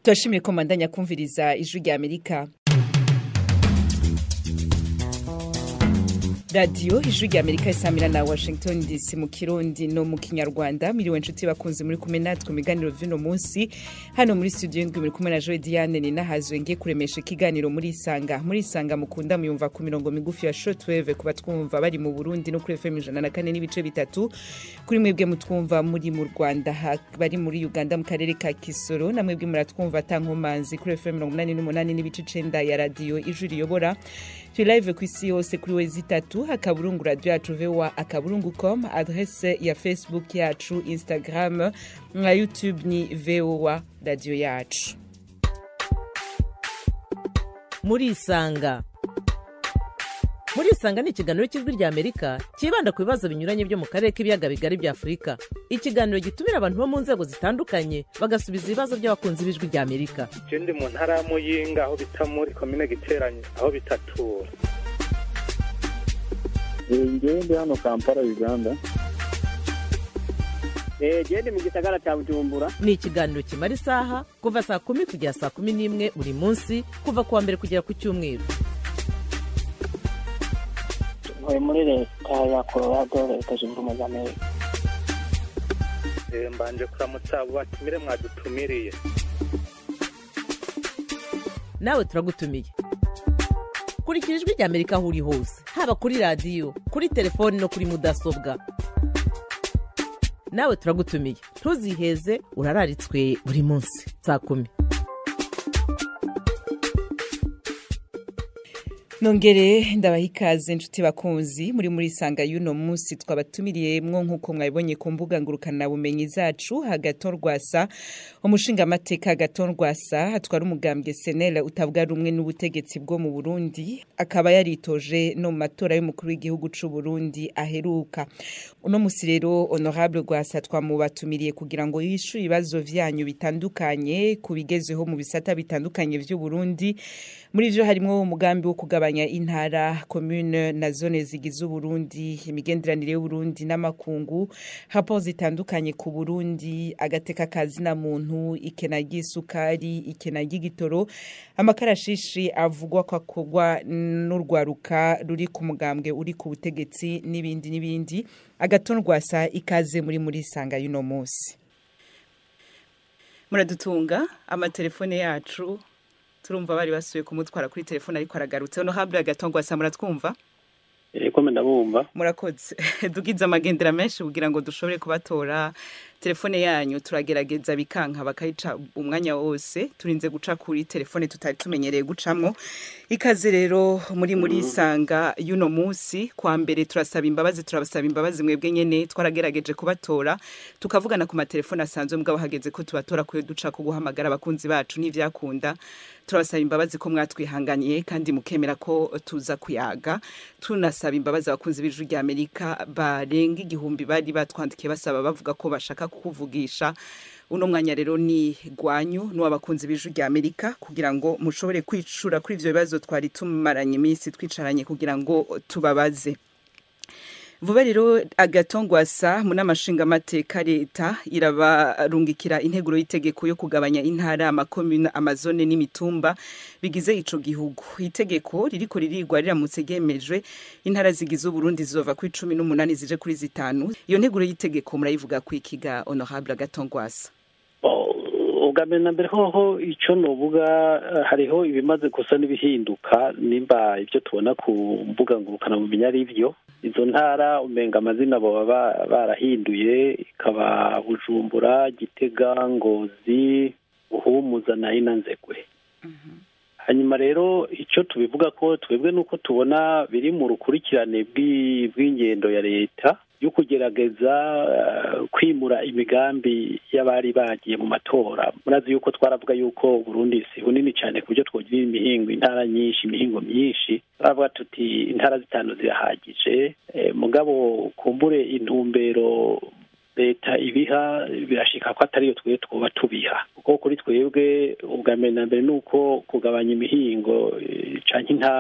turashimiye ko mandanya kumviriza ijwi rya amerika radiyo ijwi rya amerika isamira na washington dc mu kirundi no mu kinyarwanda miriwe nshuti bakunze muri kumwe natwe mu biganiro vy'uno munsi hano muri studio ndwi muri kumwe na joe diane ninahazwe ngiye kuremesha ikiganiro muri isanga muri isanga mukunda muyumva ku mirongo migufi ya shortwave ku batwumva bari mu burundi no kuri fm ijana na kane n'ibice bitatu kuri mwebwe mutwumva muri mu rwanda ha- bari muri uganda mu karere ka kisoro na mwebwe muratwumva atankomanzi kuri fm mirongo umunani n'umunani n'ibice icenda ya radiyo ijwi riyobora turi live ku isi yose kuri wezi itatu akaburungu radio yacu voa akaburungu com adrese ya facebook yacu instagram na youtube ni voa radio yacu murisanga murisanga ni ikiganiro cy'ijwi rya amerika cyibanda ku bibazo binyuranye byo mu karere k'ibiyaga bigari bya afurika ikiganiro gitumira abantu bo mu nzego zitandukanye bagasubiza ibibazo by'abakunzi b'ijwi rya amerika je ndi mu ntara ya muyinga aho bita muri komine giteranye aho bitatura ngewe ndi hano kampala uganda gende mu gisagara cya bujumbura ni ikiganiro kimara isaha kuva saa kumi kugera saa kumi n'imwe buri munsi kuva ku wa mbere kugera ku cyumweru ntuye muri leta ya colorado leta zunze ubumwe za amerika Eh, mbanje kuramutsa abo batumire mwadutumiriye nawe turagutumiye kurikira ijwi rya amerika aho uri hose haba kuri radiyo kuri telefoni no kuri mudasobwa nawe turagutumiye ntuziheze urararitswe buri munsi saa kumi nongere ndabaha ikaze inshuti bakunzi muri muri sanga y'uno munsi twabatumiriye nk'uko mwabibonye ku mbuga ngurukanabumenyi zacu hagaton rwasa umushingamateka hagaton rwasa atwara umugambwe senera utavuga rumwe n'ubutegetsi bwo mu burundi akaba yaritoje no mu matora y'umukuru w'igihugu c'u burundi aheruka uno musi rero honorable rwasa twamubatumiriye kugira ngo yishure ibibazo vyanyu bitandukanye ku bigezeho mu bisata bitandukanye vy'uburundi muri vyo harimwo umugambi wo kugabanya intara commune na zone zigize uburundi imigenderanire y'uburundi n'amakungu raporo zitandukanye ku burundi agateka kazina muntu ikena ry'isukari ikena ry'igitoro amakarashishi avugwa ko akorwa n'urwaruka ruri ku mugambwe uri ku butegetsi n'ibindi n'ibindi agaton rwasa ikaze muri muri sanga y'uno munsi muradutunga amatelefone yacu turumva bari basuye kumutwara kuri telefone ariko aragarutse honorable agaton rwasa muratwumva eko ndabumva murakoze dugize amagendera menshi kugira ngo dushobore kubatora telefone yanyu turagerageza bikanka bakayica umwanya wose turinze guca kuri telefone tutari tumenyereye gucamwo ikaze rero muri muri isanga y'uno munsi kwa mbere turasaba imbabazi turabasaba imbabazi mwebwe nyene twaragerageje kubatora tukavugana ku matelefone asanzwe mugabo hageze ko tubatora kuyo duca ku guhamagara abakunzi bacu n'ivyakunda turabasaba imbabazi ko mwatwihanganiye kandi mukemera ko tuza kuyaga tunasaba imbabazi abakunzi b'ijwi rya amerika barenga igihumbi bari batwandikiye basaba bavuga ko bashaka kukuvugisha uno mwanya rero ni gwanyu n'uw'abakunzi b'ijwi rya amerika kugira ngo mushobore kwicura kuri ivyo bibazo twari tumaranye iminsi twicaranye kugira ngo tubabaze vuba rero agatongwasa mu n'amashingamateka leta irabarungikira integuro y'itegeko yo kugabanya intara amakomune amazone n'imitumba bigize ico gihugu itegeko ririko ririgwa riramutse ryemejwe intara zigize uburundi zizova kuri cumi n'umunani zije kuri zitanu iyo nteguro y'itegeko murayivuga kwikiga honorable agatongwasa ubwa mbere na mbere hoho icyo nuvuga eh, hariho ibimaze gusa n'ibihinduka nimba ibyo tubona ku mbuga ngurukanabumenyi ari byo izo ntara umenga amazina baba ba- barahinduye ikaba bujumbura gitega ngozi buhumuza na inanzegwe hanyuma rero icyo tubivuga ko twebwe nuko tubona biri mu rukurikirane bw'i- bw'ingendo ya leta yo kugerageza eh, kwimura imigambi y'abari bagiye mu matora murazi yuko twaravuga yuko Burundi si bunini cyane ku buryo twogira imihingo intara nyinshi imihingo myinshi turavuga tuti intara zitanu zirahagije eh, mugabo kumbure intumbero leta ibiha birashika ko atariyo twe twoba tubiha kuko kuri twebwe ubwa mbere na mbere ni uko kugabanya imihingo eh, canke intara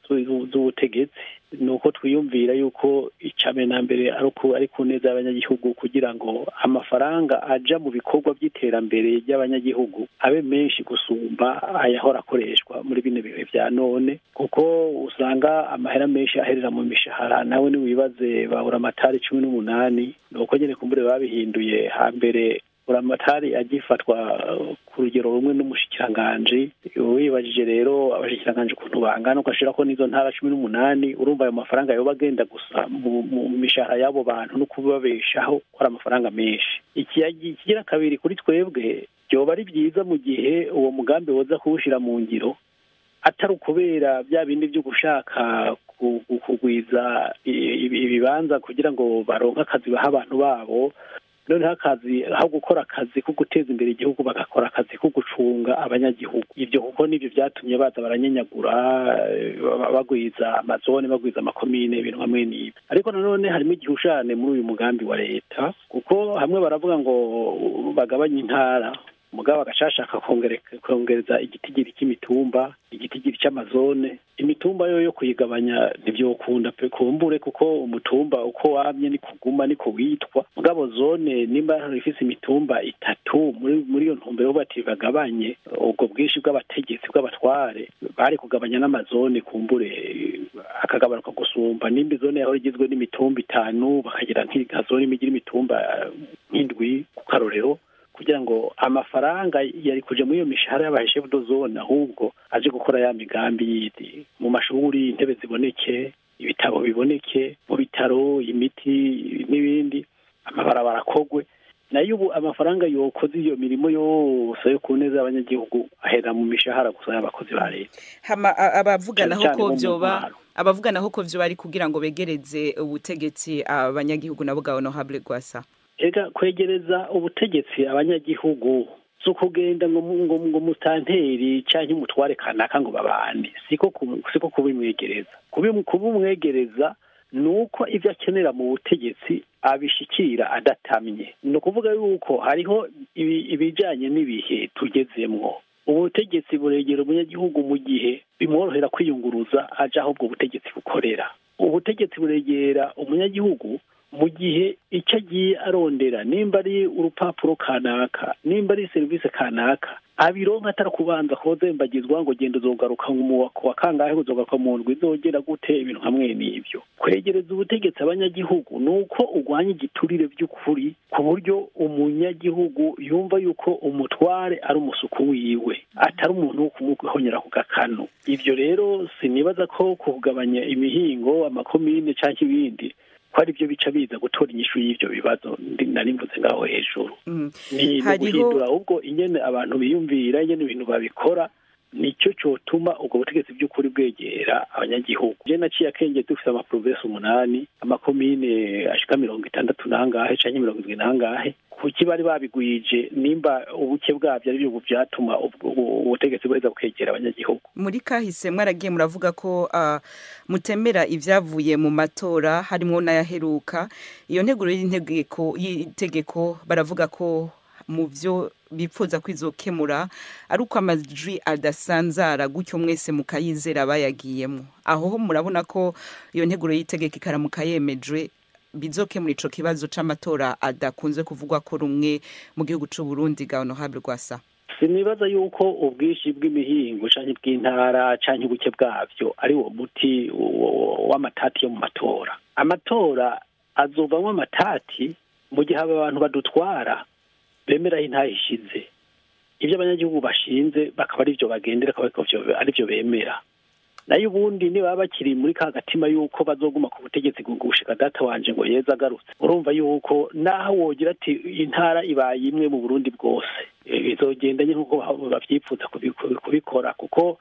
zu- z'ubutegetsi ni uko twiyumvira yuko icambere na mbere ari uku- ari ku neza y'abanyagihugu kugira ngo amafaranga aja mu bikorwa by'iterambere ry'abanyagihugu abe menshi gusumba ayahora akoreshwa muri bino bihe vya none kuko usanga amahera menshi aherera mu mishahara nawe niwibaze babura amatari cumi n'umunani ni uko nyene kumbure babihinduye hambere buramatari agifatwa uh, ku rugero rumwe n'umushikiranganji wibajije rero abashikiranganji ukuntu bangana ugashirako n'izo ntara cumi n'umunani urumva ayo mafaranga yoba agenda gusa mu mu mishahara y'abo bantu no kubabeshaho ko ari amafaranga menshi ikiyagi ikigira kabiri kuri twebwe byoba ari byiza mu gihe uwo mugambi woza kuwushira mu ngiro atari ukubera bya bindi byo gushaka ku- ku- kugwiza i- ibi- ibibanza kugira ngo baronke akazi baha abantu babo noneho akazi aho gukora akazi ko guteza imbere igihugu bagakora akazi ko gucunga abanyagihugu ibyo kuko nibyo byatumye baza baranyenyagura eh, ba- bagwiza amazone bagwiza amakomine ibintu hamwe n'ibi ariko nanone harimo igihushane muri uyu mugambi wa leta kuko hamwe baravuga ngo bagabanye intara mugabo agashashaka kongereza igitigiri cy'imitumba igitigiri cy'amazone imitumba yo yo kuyigabanya ntibyokunda pe kumbure kuko umutumba uko wamye ni kuguma niko witwa mugabo zone nimba ifise imitumba itatu muri muri iyo ntumbero bati bagabanye ubwo bwinshi bw'abategetsi bw'abatware bari kugabanya n'amazone kumbure akagabanuka gusumba nimba izone yahora igizwe n'imitumba itanu bakagira nk'igazone igira imitumba nk'indwi ku karorero kugira ngo amafaranga yari kuja muri iyo mishahara y'abaheshefu do zone ahubwo aje gukora ya migambi yindi mu mashuri intebe ziboneke ibitabo biboneke mu bitaro imiti n'ibindi amabarabara akogwe nayo ubu amafaranga yokoze iyo mirimo yose yo ku neza y'abanyagihugu ahera mu mishahara gusa y'abakozi ba leta hama a- abavuganaho Cyane cyane ko bo mu vyoba ntwaro. abavuganaho ko vyoba ari kugira ngo begereze ubutegetsi abanyagihugu nabo bwa honorable gwasa ega kwegereza ubutegetsi abanyagihugu si ukugenda ngo mu- ngo ngo mutanteri canke umutware kanaka ngo babane siko ku- siko kubimwegereza Kubimu- kubimwegereza ni uko ivyo akenera mu butegetsi abishikira adatamye ni ukuvuga yuko hariho ibi- ibijanye n'ibihe tugezemwo ubutegetsi buregera umunyagihugu mu gihe bimworohera kwiyunguruza aja aho ubwo butegetsi bukorera ubutegetsi buregera umunyagihugu mu gihe icyo agiye arondera nimba ari urupapuro kanaka nimba ari serivisi kanaka abironka atari kubanza kozembagizwa ngo genda uzogaruka mu wa- wa kangahe uzogaruka mu ndwi izogera gute ibintu hamwe n'ibyo kwegereza ubutegetsi abanyagihugu ni uko urwanya igiturire by'ukuri ku buryo umunyagihugu yumva yuko umutware ari umusuku wiwe atari umuntu wo kumuhonyera ku gakanu ibyo rero sinibaza ko kugabanya imihingo amakomine cyangwa ibindi ko ari byo bica biza gutora inyishu y'ibyo bibazo ndi- nari mvuze ngaho hejuru Mm. ni ni Hariho- guhindura ahubwo ingene abantu biyumvira ingene ibintu babikora nicyo cyotuma ubwo butegetsi by'ukuri bwegera abanyagihugu je naciye akenge dufite amaprovensi umunani amakomine ashika mirongo itandatu nangahe canke mirongo indwi nangahe kuki bari babigwije nimba ubuke bwabyo ari byo byatuma ubwo- ubu- ubutegetsi buheza bukegera abanyagihugu muri kahise mwaragiye muravuga ko ah, mutemera ibyavuye mu matora harimo n'ayaheruka iyo nteguro y'integeko y'itegeko baravuga ko mu byo bipfuza kwizokemura ari uko amajwi adasanzara gutyo mwese mukayizera bayagiyemo aho ho murabona ko iyo nteguro y'itegeko ikaramuka yemejwe bizokemura ico kibazo c'amatora adakunze kuvugwa ko rumwe mu gihugu c'u Burundi ga honorable Rwasa sinibaza yuko ubwinshi bw'imihingo canke bw'intara canke ubuke bwavyo ari wo muti w- w'amatati yo mu matora amatora azovamwo amatati mu gihe aba bantu badutwara bemera aho intaha ishize ibyo abanyagihugu bashinze bakaba ari byo bagendera akaba ari byo bemera nayo ubundi niba bakiri muri ka gatima yuko bazoguma ku butegetsi gushika data wanje ngo yeze agarutse urumva yuko naho wogira ati intara ibaye imwe mu burundi bwose Eh, bizogenda nye nk'uko bavyifuza kubi- kubi- kubikora kuko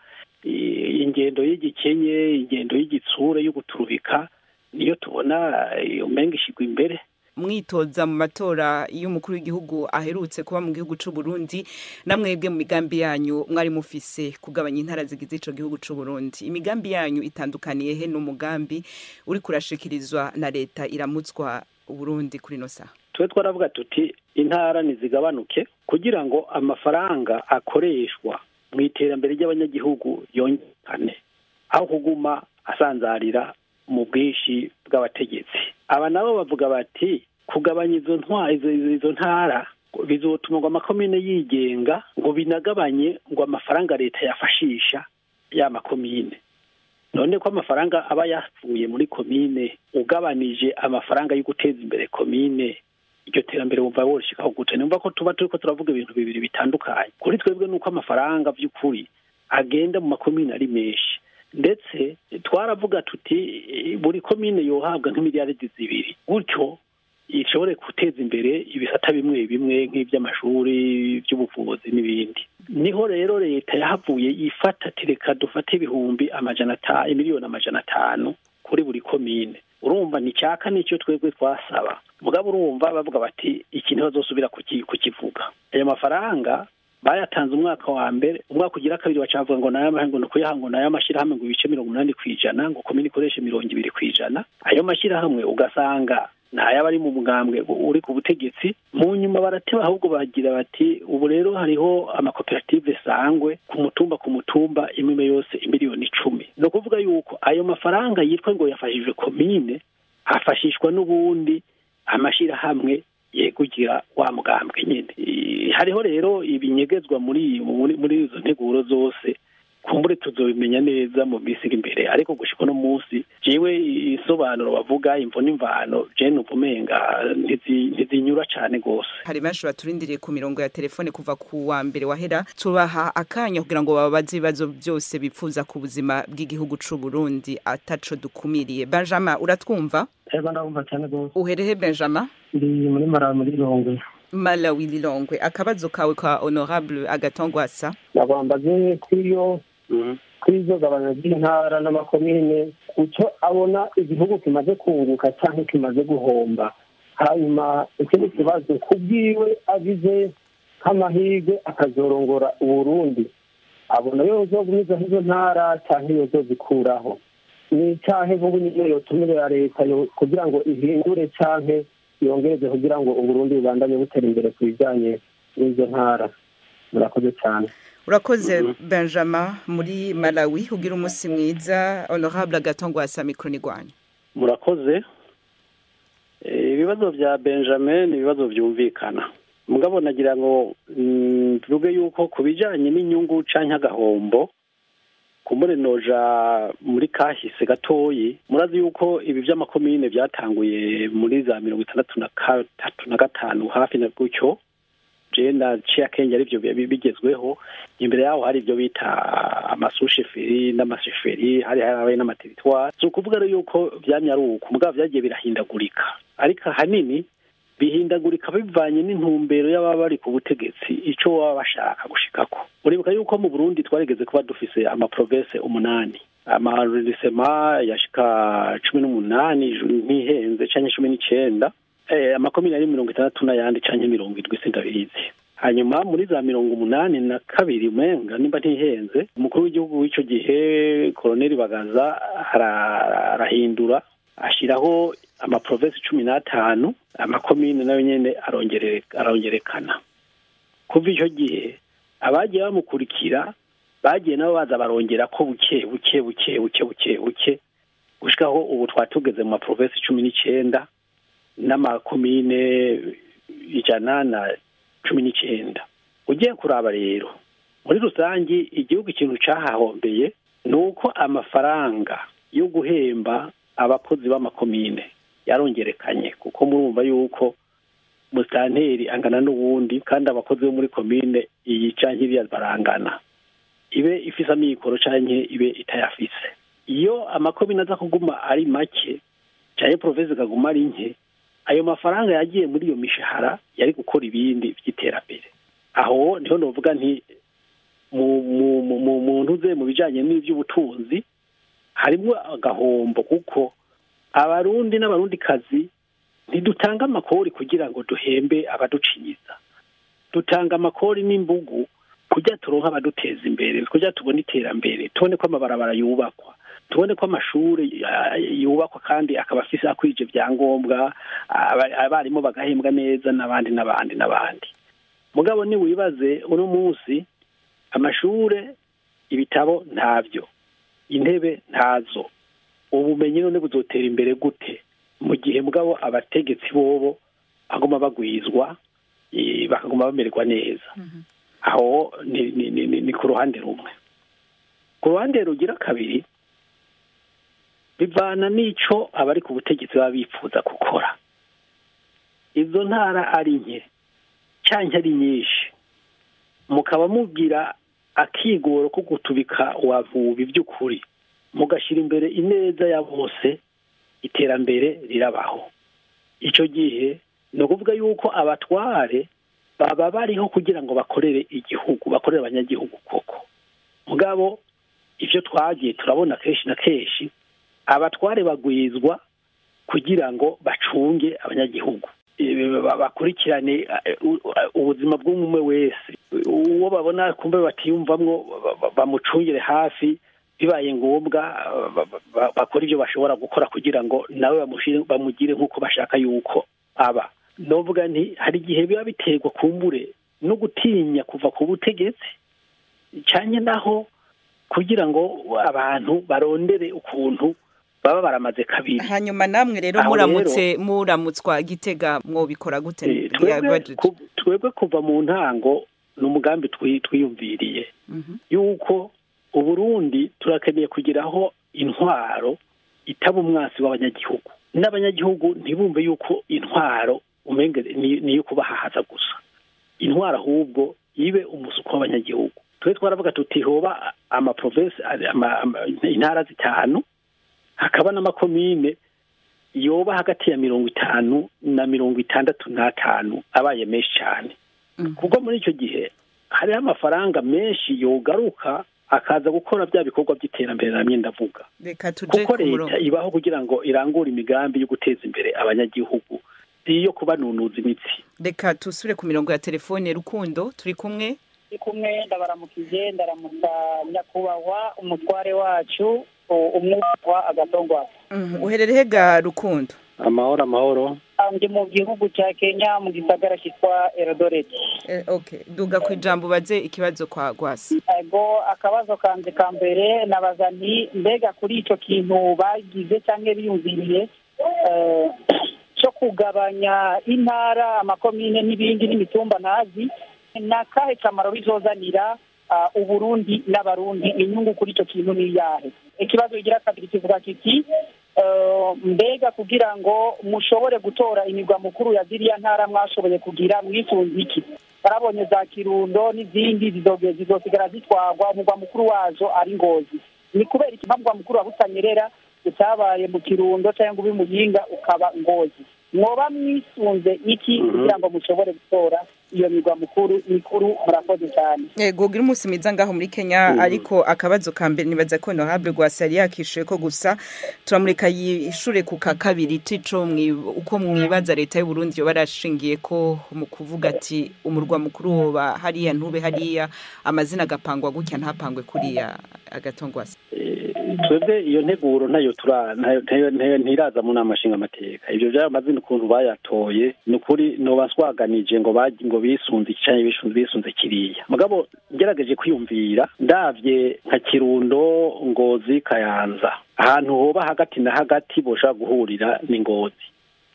eh, ingendo y'igikenye ingendo y'igitsure yo guturubika niyo tubona eh, umenga ishigwa imbere mwitoza mu matora y'umukuru w'igihugu aherutse kuba mu gihugu c'u Burundi namwebwe mu migambi yanyu mwari mufise kugabanya intara zigize ico gihugu c'u Burundi imigambi yanyu itandukaniye he n'umugambi uri kurashikirizwa na leta iramutswa Burundi kuri no saha twe twaravuga tuti intara nizigabanuke kugira ngo amafaranga akoreshwa mu iterambere ry'abanyagihugu yongekane aho kuguma asanzarira mu bwinshi bw'abategetsi aba nabo bavuga bati kugabanya izo ntwa izo, izo, izo ntara bizotuma ngo amakomine yigenga ngo binagabanye ngo amafaranga leta yafashisha ya makomine none ko amafaranga aba yavuye muri komine ugabanije amafaranga yo guteza imbere komine iryo terambere wumva worishikaho gute numva ko tuba turiko turavuga ibintu bibiri bitandukanye kuri twebwe nuko amafaranga vy'ukuri agenda mu makomine ari menshi ndetse twaravuga tuti eh, buri komine yohabwa nk'imiliyaridi zibiri gutyo ishobore guteza imbere ibisata bimwe bimwe nk'iby'amashuri by'ubuvuzi n'ibindi niho rero leta yahavuye ifata ati reka dufate ibihumbi amajana atanu miliyoni amajana atanu kuri buri komine urumva ni cyaka nicyo twebwe twasaba mugabo urumva bavuga bati iki ntibazosubira kuki- kukivuga ayo mafaranga bayatanze umwaka wa mbere umwaka ugira kabiri bacavuga ngo nayo ngo ni ukuyaha ngo nayo amashyirahamwe ngo ibice mirongo umunani ku ijana ngo komine ikoreshe mirongo ibiri ku ijana ayo mashyirahamwe ugasanga ntayaba ari mu mugambwe uri ku butegetsi mu nyuma barateba ahubwo bagira bati ubu rero hariho amakoperative sangwe ku mutumba ku mutumba imwe yose imiliyoni icumi ni ukuvuga yuko ayo mafaranga yitwa ngo yafashije komine hafashishwa n'ubundi amashyirahamwe yegugira wa mugambwe nyine I- hariho rero ibinyegezwa muri muri muri izo nteguro zose kumbure tuzobimenya neza mu minsi iri imbere ariko gushika uno munsi jewe isobanuro bavuga imvo n'imvano je numva umenga ntizi- ntizinyura cane gose hari benshi baturindiriye ku mirongo ya telefone kuva ku wa mbere wahera tubaha akanya kugira ngo bababaze ibibazo byose bipfuza ku buzima bw'igihugu c'u Burundi ataco dukumiriye Benjamin uratwumva ego ndabumva cyane rwose uherehe Benjamin ndi muri mara muri rongwe Malawi Lilongwe akabazo kawe ka honorable agatongwasa nagwambaze kw'iyo kw'izo gabanya ry'intara n'amakomine kuco abona igihugu kimaze kunguka cyangwa kimaze guhomba hanyuma ikindi kibazo ku bwiwe agize nk'amahirwe akazorongora uburundi abona yozogumizaho izo ntara cyangwa yozozikuraho ni cyahe vuba niyo yotumirira leta yo- kugira ngo ihindure canke yongereze kugira ngo uburundi bubandanye butera imbere ku bijanye n'izo ntara murakoze cyane urakoze Benjamin muri Malawi ugira umunsi mwiza honorable agatongwasa mikro ni gwanyu murakoze Eh, ibibazo bya benjamin ni ibibazo byumvikana mugabo nagira ngo mm, tuvuge yuko ku bijanye n'inyungu canke agahombo kumbure noja muri kahise gatoyi murazi yuko ibi vy'amakomine vyatanguye muri za mirongo itandatu na gatatu na gatanu hafi na gutyo je naciye akenge arivyo bi- bigezweho imbere yaho hari ibyo bita amasusheferi n'amasheferi hari harabaye n'amateritwari si ukuvuga rero yuko vyamye ari uko mugabo vyagiye birahindagurika ariko ahanini bihindagurika bivanye n'intumbero y'ababa bari ku butegetsi ico baba bashaka gushikako uribuka yuko mu burundi twarigeze kuba dufise amaprovense umunani amarerisema yashika cumi n'umunani ntihenze canke cumi n'icenda eh, amakomine ari mirongo itandatu n'ayandi canke mirongo indwi sindabizi hanyuma muri za mirongo umunani na kabiri umenga nimba ntihenze umukuru w'igihugu w'ico gihe koloneli bagaza ara- arahindura ashiraho amaprovensi cumi n'atanu amakomine nayo nyene arongere- arongerekana kuva ico gihe abagiye bamukurikira bagiye nabo baza barongera ko buke buke buke buke buke buke gushikaho ubu twari tugeze mu maprovensi cumi n'icenda n'amakomine ijana na cumi n'icenda ugiye kuraba rero muri rusangi igihugu ikintu cahahombeye ni uko amafaranga yo guhemba abakozi b'amakomine yarongerekanye kuko murumva yuko musitanteri angana n'uwundi kandi abakozi bo muri komine iyi canke iriya barangana ibe ifise amikoro canke ibe itayafise iyo amakomine aza kuguma ari make canke provinsi ikaguma ari nke ayo mafaranga yagiye muri iyo mishahara yari gukora ibindi by'iterambere aho niho novuga nti mu mu mu mu mu ntuze mu bijanye n'ivy'ubutunzi harimwo agahombo kuko abarundi n'abarundikazi ntidutanga amakori kugira ngo duhembe abaducinyiza dutanga amakori n'imbugu kugira turonke abaduteza imbere kugira tubone iterambere tubone ko amabarabara yubakwa tubone ko amashuri ah, yubakwa kandi akaba afise akwije vyangombwa aba- abarimu bagahembwa neza n'abandi n'abandi n'abandi mugabo ni wibaze uno munsi amashure ibitabo ntavyo intebe ntazo ubumenyi none buzotera imbere gute mu gihe mugabo abategetsi bobo baguma bagwizwa eh, bakaguma bamererwa neza aho ni, ni, ni, ni, ni ku ruhande rumwe ku ruhande rugira kabiri bivana n'ico abari ku butegetsi baba bifuza gukora izo ntara ari nke canke ari nyinshi mukaba mugira akigoro ko gutubika wavubi by'ukuri mugashyira imbere ineza ya bose iterambere rirabaho icyo gihe ni ukuvuga yuko abatware baba bariho kugira ngo bakorere igihugu bakorere abanyagihugu koko mugabo ibyo twagiye turabona kenshi na kenshi abatware bagwizwa kugira ngo bacunge abanyagihugu Eh, ba- bakurikirane eh, u- ubuzima bw'umwe wese uwo babona kumbe batiyumvamwo ba- ba- bamucungire hafi bibaye ngombwa ba- ba- ba- bakora ibyo bashobora gukora kugira ngo nawe bamushire- bamugire nk'uko bashaka yuko aba novuga nti hari igihe biba biterwa kumbure no gutinya kuva ku butegetsi cyane naho kugira ngo abantu barondere ukuntu baba baramaze kabiri hanyuma namwe rero Aho muramutse muramutswa gitega mwobikora gute Eh, twebwe Yabajije. ku- twebwe kuva mu ntango ni umugambi twi- twiyumviriye Mhm. yuko uburundi turakeneye kugiraho intwaro itaba umwasi w'abanyagihugu n'abanyagihugu ntibumve yuko intwaro umenge ni ni iyo kubahahaza gusa intwaro ahubwo ibe umusuko w'abanyagihugu twe twaravuga tuti hoba amaprovensi ama- ama- intara zitanu hakaba n'amakomine yoba hagati ya mirongo itanu na mirongo itandatu n'atanu abaye menshi cyane Mhm. kuko muri icyo gihe hariho amafaranga menshi yogaruka akaza gukora bya bikorwa by'iterambere namye ndavuga reka tuje kuko ku murongo leta ibaho kugira ngo irangure imigambi yo guteza imbere abanyagihugu si iyo kubanunuza imitsi reka tusubire ku mirongo ya telefone rukundo turi kumwe turi kumwe ndabaramukije ndaramutsa nyakubahwa umutware wacu u- umwitwa agatongwa Mhm. uherereye ga rukundo amahoro amahoro ndi mu gihugu cya kenya mu gisagara cyitwa erodoreti Eh, okay duga ku ijambo ubaze ikibazo kwa gwasi ego akabazo kanje ka mbere nabaza nti mbega kuri icyo kintu bagize cyangwa biyumviriye eh, cyo kugabanya intara amakomine n'ibindi n'imitumba ntazi ni akahe kamaro bizozanira ah, uburundi n'abarundi inyungu kuri icyo kintu ni iyahe ikibazo kigira kabiri kivuga kiti eh, mbega kugira ngo mushobore gutora imigwa mukuru ya ziriya ntara mwashoboye kugira mwisunze iki barabonye za kirundo n'izindi zizoge- zizosigara zitwarwa umugwa mukuru wazo ari ngozi ni kubera iki mpamvu mukuru wa butanyerera utabaye mu kirundo cyangwa ube muyinga ukaba ngozi mwoba mwisunze iki kugira ngo mushobore gutora iyo migwa mukuru mikuru murakoze cyane yego gira umunsi mwiza ngaho muri kenya ariko akabazo ka mbere nibaza ko honorable gwasi yari yakishuye ko gusa turamureka yishure ku ka kabiri tico mwi- uko mwibaza leta y'u Burundi yo barashingiye ko mu kuvuga ati umurwa mukuru woba hariya ntube hariya amazina agapangwa gutya ntapangwe kuriya agatongwasi Eh, twebwe iyo nteguro ntayo tura ntayo- ntayo- ntayo- ntiraza mu nama nshingamateka ibyo by'ayo mazina ukuntu bayatoye ni ukuri noba nswaganije ngo bagi- ngo bisunze iki canke bisunze bisunze kiriya mugabo ngerageje kwiyumvira ndavye nka kirundo ngozi kayanza ahantu hoba hagati na hagati boshobora guhurira ni ngozi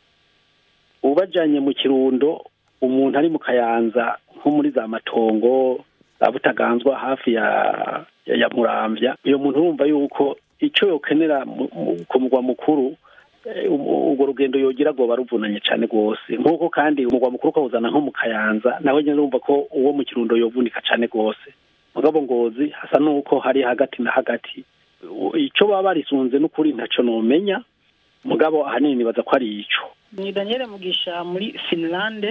ubajanye mu kirundo umuntu ari mu kayanza nko muri za matongo za butaganzwa hafi ya ya, ya muramvya uyo muntu urumva yuko ico yokenera mu- mu- ku mugwa mukuru eh, u- urwo rugendo yogira rwoba ruvunanye cane rwose nk'uko kandi umugwa mukuru ukawuzana nko mu kayanza nawe nyene urumva ko uwo mu kirundo yovunika cane rwose mugabo ngozi hasa n'uko hari hagati na hagati U- ico baba barisunze n'ukuri ntaco nomenya mugabo ahanini nibaza ko ari ico ni daniel mugisha muri finlande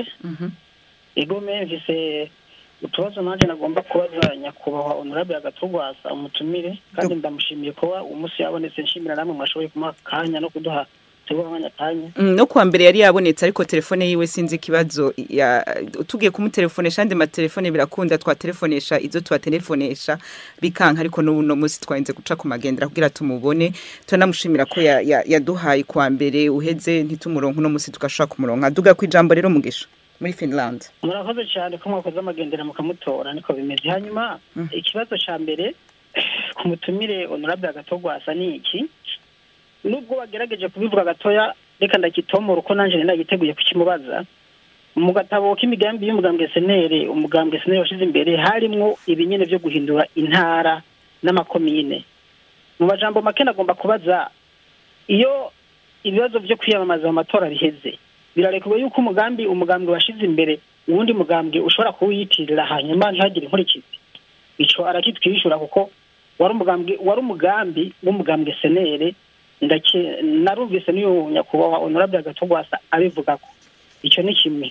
igome mvise utubazo nanjye nagomba kubaza nyakubahwa honorable agatugwasa umutumire kandi ndamushimiye kuba uwo munsi yabonetse nshimira namwe mwashoboye kumuha akanya no kuduha tuguha akanya kanya Mm, no kuwa mbere yari yabonetse ariko telefone yiwe sinzi ikibazo ya tugiye kumutelefonesha andi matelefone birakunda twatelefonesha izo twatelefonesha bikanka ariko n'ubu no munsi twarinze guca ku magendera kugira tumubone turanamushimira ko ya- ya- yaduhaye kuwa mbere uheze ntitumuronke uno munsi tugashobora kumuronka duga ku ijambo rero mugisha muri finland murakoze cyane ko mwakoze amagendera mukamutora niko bimeze hanyuma ikibazo cya mbere ku mutumire honorable agatogwasa ni iki nubwo bagerageje kubivuga gatoya reka ndakitomora uko nanjye nagiteguye kukimubaza mu gatabo k'imigambi y'umugambwe senere umugambwe senere washyize imbere harimwo ibinyene byo guhindura intara n'amakomine mu majambo make nagomba kubaza iyo ibibazo byo kwiyamamaza mu matora biheze birarekuwe yuko umugambi umugambwe washize imbere uwundi mugambwe ushobora kuwiyitirira hanyuma ntihagire inkurikizi ico arakitwishura kuko wari umugambi wari umugambi w'umugambwe senere ndake narumvise n'uyu nyakubahwa honorable agatogwasa abivuga ko icyo ni kimwe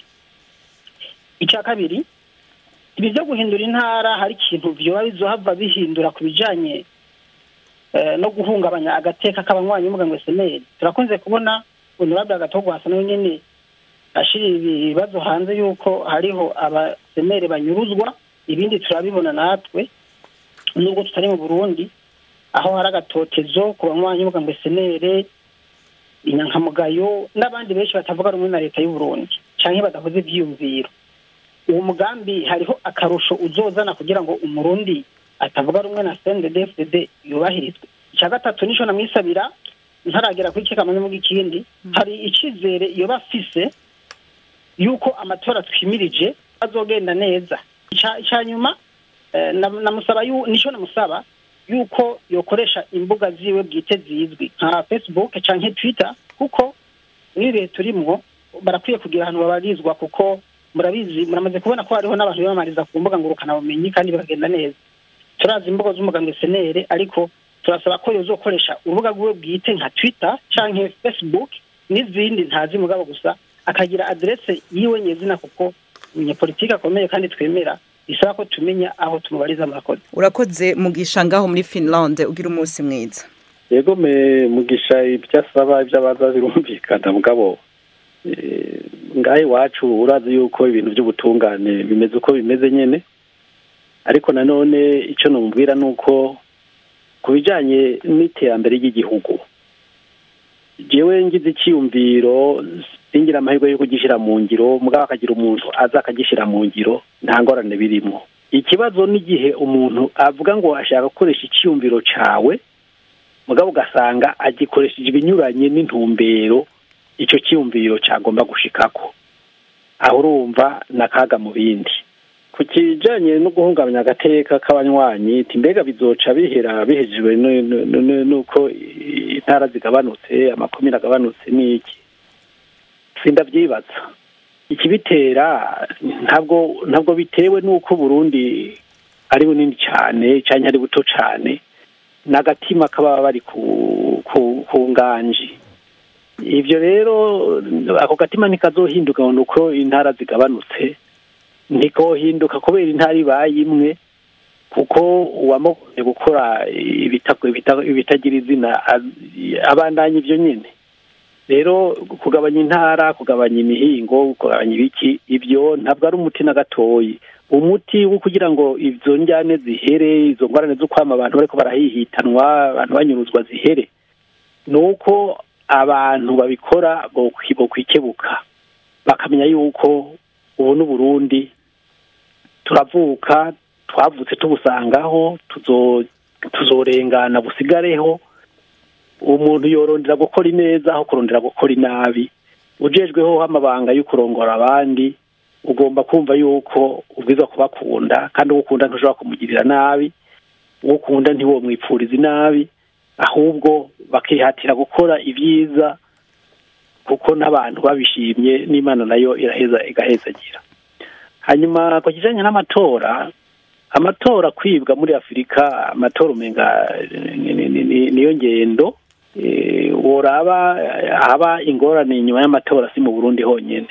icya kabiri ibi byo guhindura intara hari ikintu vyoba bizohava bihindura ku bijanye eh, no guhungabanya agateka k'abanywanyi b'umugambwe senere turakunze kubona honorable agatogwasa nawe nyene ashira ibibazo hanze yuko hariho abasenere banyuruzwa ibindi turabibona natwe nubwo tutari mu burundi aho hari agatotezo ku banywanyi b'umugambwe senere inyankamugayo n'abandi benshi batavuga rumwe na leta y'uburundi canke badakoze ivyiyumviro uwo mugambi hariho akarusho uzozana kugira ngo umurundi atavuga rumwe na cndd yubahirizwe icya gatatu nico namwisabira ntaragera kuri kikamanye mu ikindi hari icizere yoba afise yuko amatora twimirije azogenda neza icya nyuma eh, nam- namusaba yu- nico namusaba yuko yokoresha imbuga ziwe bwite zizwi nka facebook canke twitter kuko muri ibihe turimwo barakwiye kugira ahantu babarizwa kuko murabizi muramaze kubona ko hariho n'abantu biyamamariza ku mbuga ngurukanabumenyi kandi bikagenda neza turazi imbuga z'umugambwe senere ariko turasaba ko yozokoresha urubuga rwiwe bwite nka twitter canke facebook n'izindi ntazi mugabo gusa akagira aderese yiwe nyezina kuko umunyapolitiki akomeye kandi twemera bisaba ko tumenya aho tumubariza murakoze urakoze mugisha ngaho muri finland ugira umunsi mwiza yego me mugisha ibyo asaba ibyo abaza birumvikana mugabo eh, ngaho iwacu urazi yuko ibintu by'ubutungane bimeze uko bimeze nyene ariko nanone icyo numubwira ni uko ku bijanye n'iterambere ry'igihugu jewe ngize icyiyumviro singira amahirwe yo kugishyira mu ngiro mugabo akagira umuntu aza akagishyira mu ngiro nta ngorane birimo ikibazo n'igihe umuntu avuga ngo ashaka gukoresha icyiyumviro cawe mugabo ugasanga agikoresheje ibinyuranye n'intumbero icyo cyiyumviro cyagomba gushikako aho urumva n'akaga mu bindi ku kijanye no guhungabanya agateka k'abanywanyi iti mbega bizoca bihera bihejejwe nu- nu- nu- nuko intara zigabanutse amakomine agabanutse n'iki sindavyibaza ikibitera ntabwo ntabwo bitewe n'uko burundi ari bunini cyane cyangwa ari buto cyane n'agatima kaba bari ku ku ku nganji ibyo rero ako gatima ntikazohinduka ngo ni uko intara zigabanutse ntikohinduka kubera intara ibaye imwe kuko uwamugoye gukora ibita- ibita- ibitagira izina az- abandanya ibyo nyine rero kugabanya intara kugabanya imihingo kugabanya ibiki ibyo ntabwo ari umuti na gatoyi umuti wo kugira ngo izo njyane zihere izo ngorane zo kwama abantu bariko barahihitanwa abantu banyuruzwa zihere ni uko abantu babikora bokwi- bokwikebuka bakamenya yuko ubu n'uburundi turavuka twavutse tubusangaho tuzo tuzorengana busigareho umuntu yorondera gukora ineza aho kurondera gukora inabi ujejweho amabanga yo kurongora abandi ugomba kumva yuko ubwiza kubakunda kandi uwo ukunda ntushobora kumugirira nabi uwo ukunda ntiwomwipfuriza inabi ahubwo bakihatira gukora ibyiza kuko n'abantu babishimye n'imana nayo iraheza igahezagira hanyuma ku kijanye n'amatora amatora kwibwa muri afurika amatora umenga ni- ni- ni- ni- niyo ngendo Eh, woraba eh, haba ingorane inyuma y'amatora si mu burundi honyene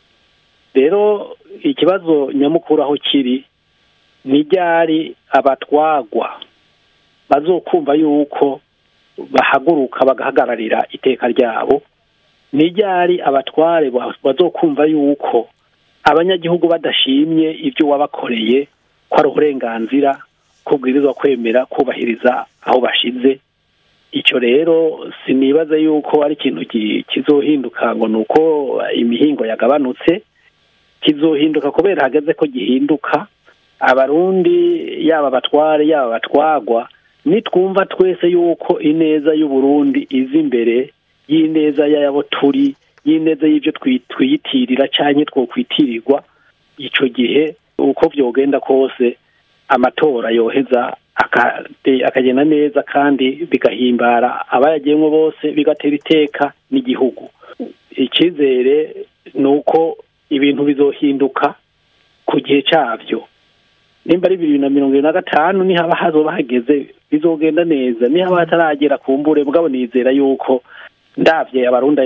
rero ikibazo nyamukuru aho kiri ni ryari abatwagwa bazokumva yuko bahaguruka bagahagararira iteka ryabo ni ryari abatware ba- bazokumva yuko abanyagihugu badashimye ibyo wabakoreye ko ari uburenganzira ko bwirizwa kwemera kubahiriza aho bashize icyo rero sinibaza yuko ari ikintu ki- kizohinduka ngo ni uko imihingo yagabanutse kizohinduka kubera hageze ko gihinduka abarundi yaba abatware yaba abatwagwa nitwumva twese yuko ineza y'uburundi iza imbere y'ineza y'abo turi y'ineza y'ibyo twiyitirira cyangwa twokwitirirwa icyo gihe uko byogenda kose amatora yoheza akagenda neza kandi bigahimbara abayagiyemo bose bigatera iteka n'igihugu icyizere ni uko ibintu bizohinduka ku gihe cyabyo nimba ari bibiri na mirongo irindwi na gatanu nihaba hazoba hageze bizogenda neza nihaba hataragera ku mbure mugabo nizera yuko ndabye abarunda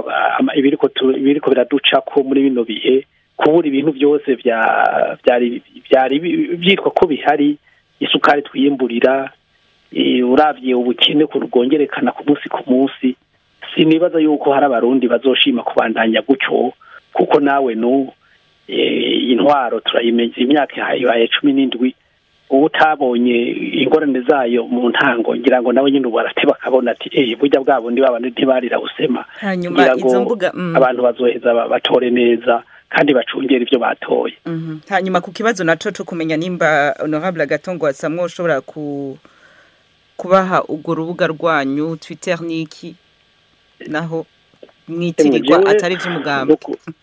ibiriko biraduca ko muri bino bihe kubura ibintu byose byari byitwa ko bihari isukari twiyimburira urabye ubukene bwongerekana ku munsi ku munsi sinibaza yuko hari abarundi bazoshima kubandanya gutyo kuko nawe nu intwaro turayimenye imyaka ihaye cumi n'indwi uba utabonye ingorane zayo mu ntango ngira ngo nawe nyine ubu arate bakabona ati eee burya bwa bundi babandi ntibarira busema hanyuma izo mbuga abantu bazoheza batore neza kandi bacungera ibyo batoye hanyuma ku kibazo naco cyo kumenya nimba honorable agatongo wasamwe ushobora ku kubaha urwo rubuga rwanyu twitter niki naho mwitirirwa atari iby'umugambi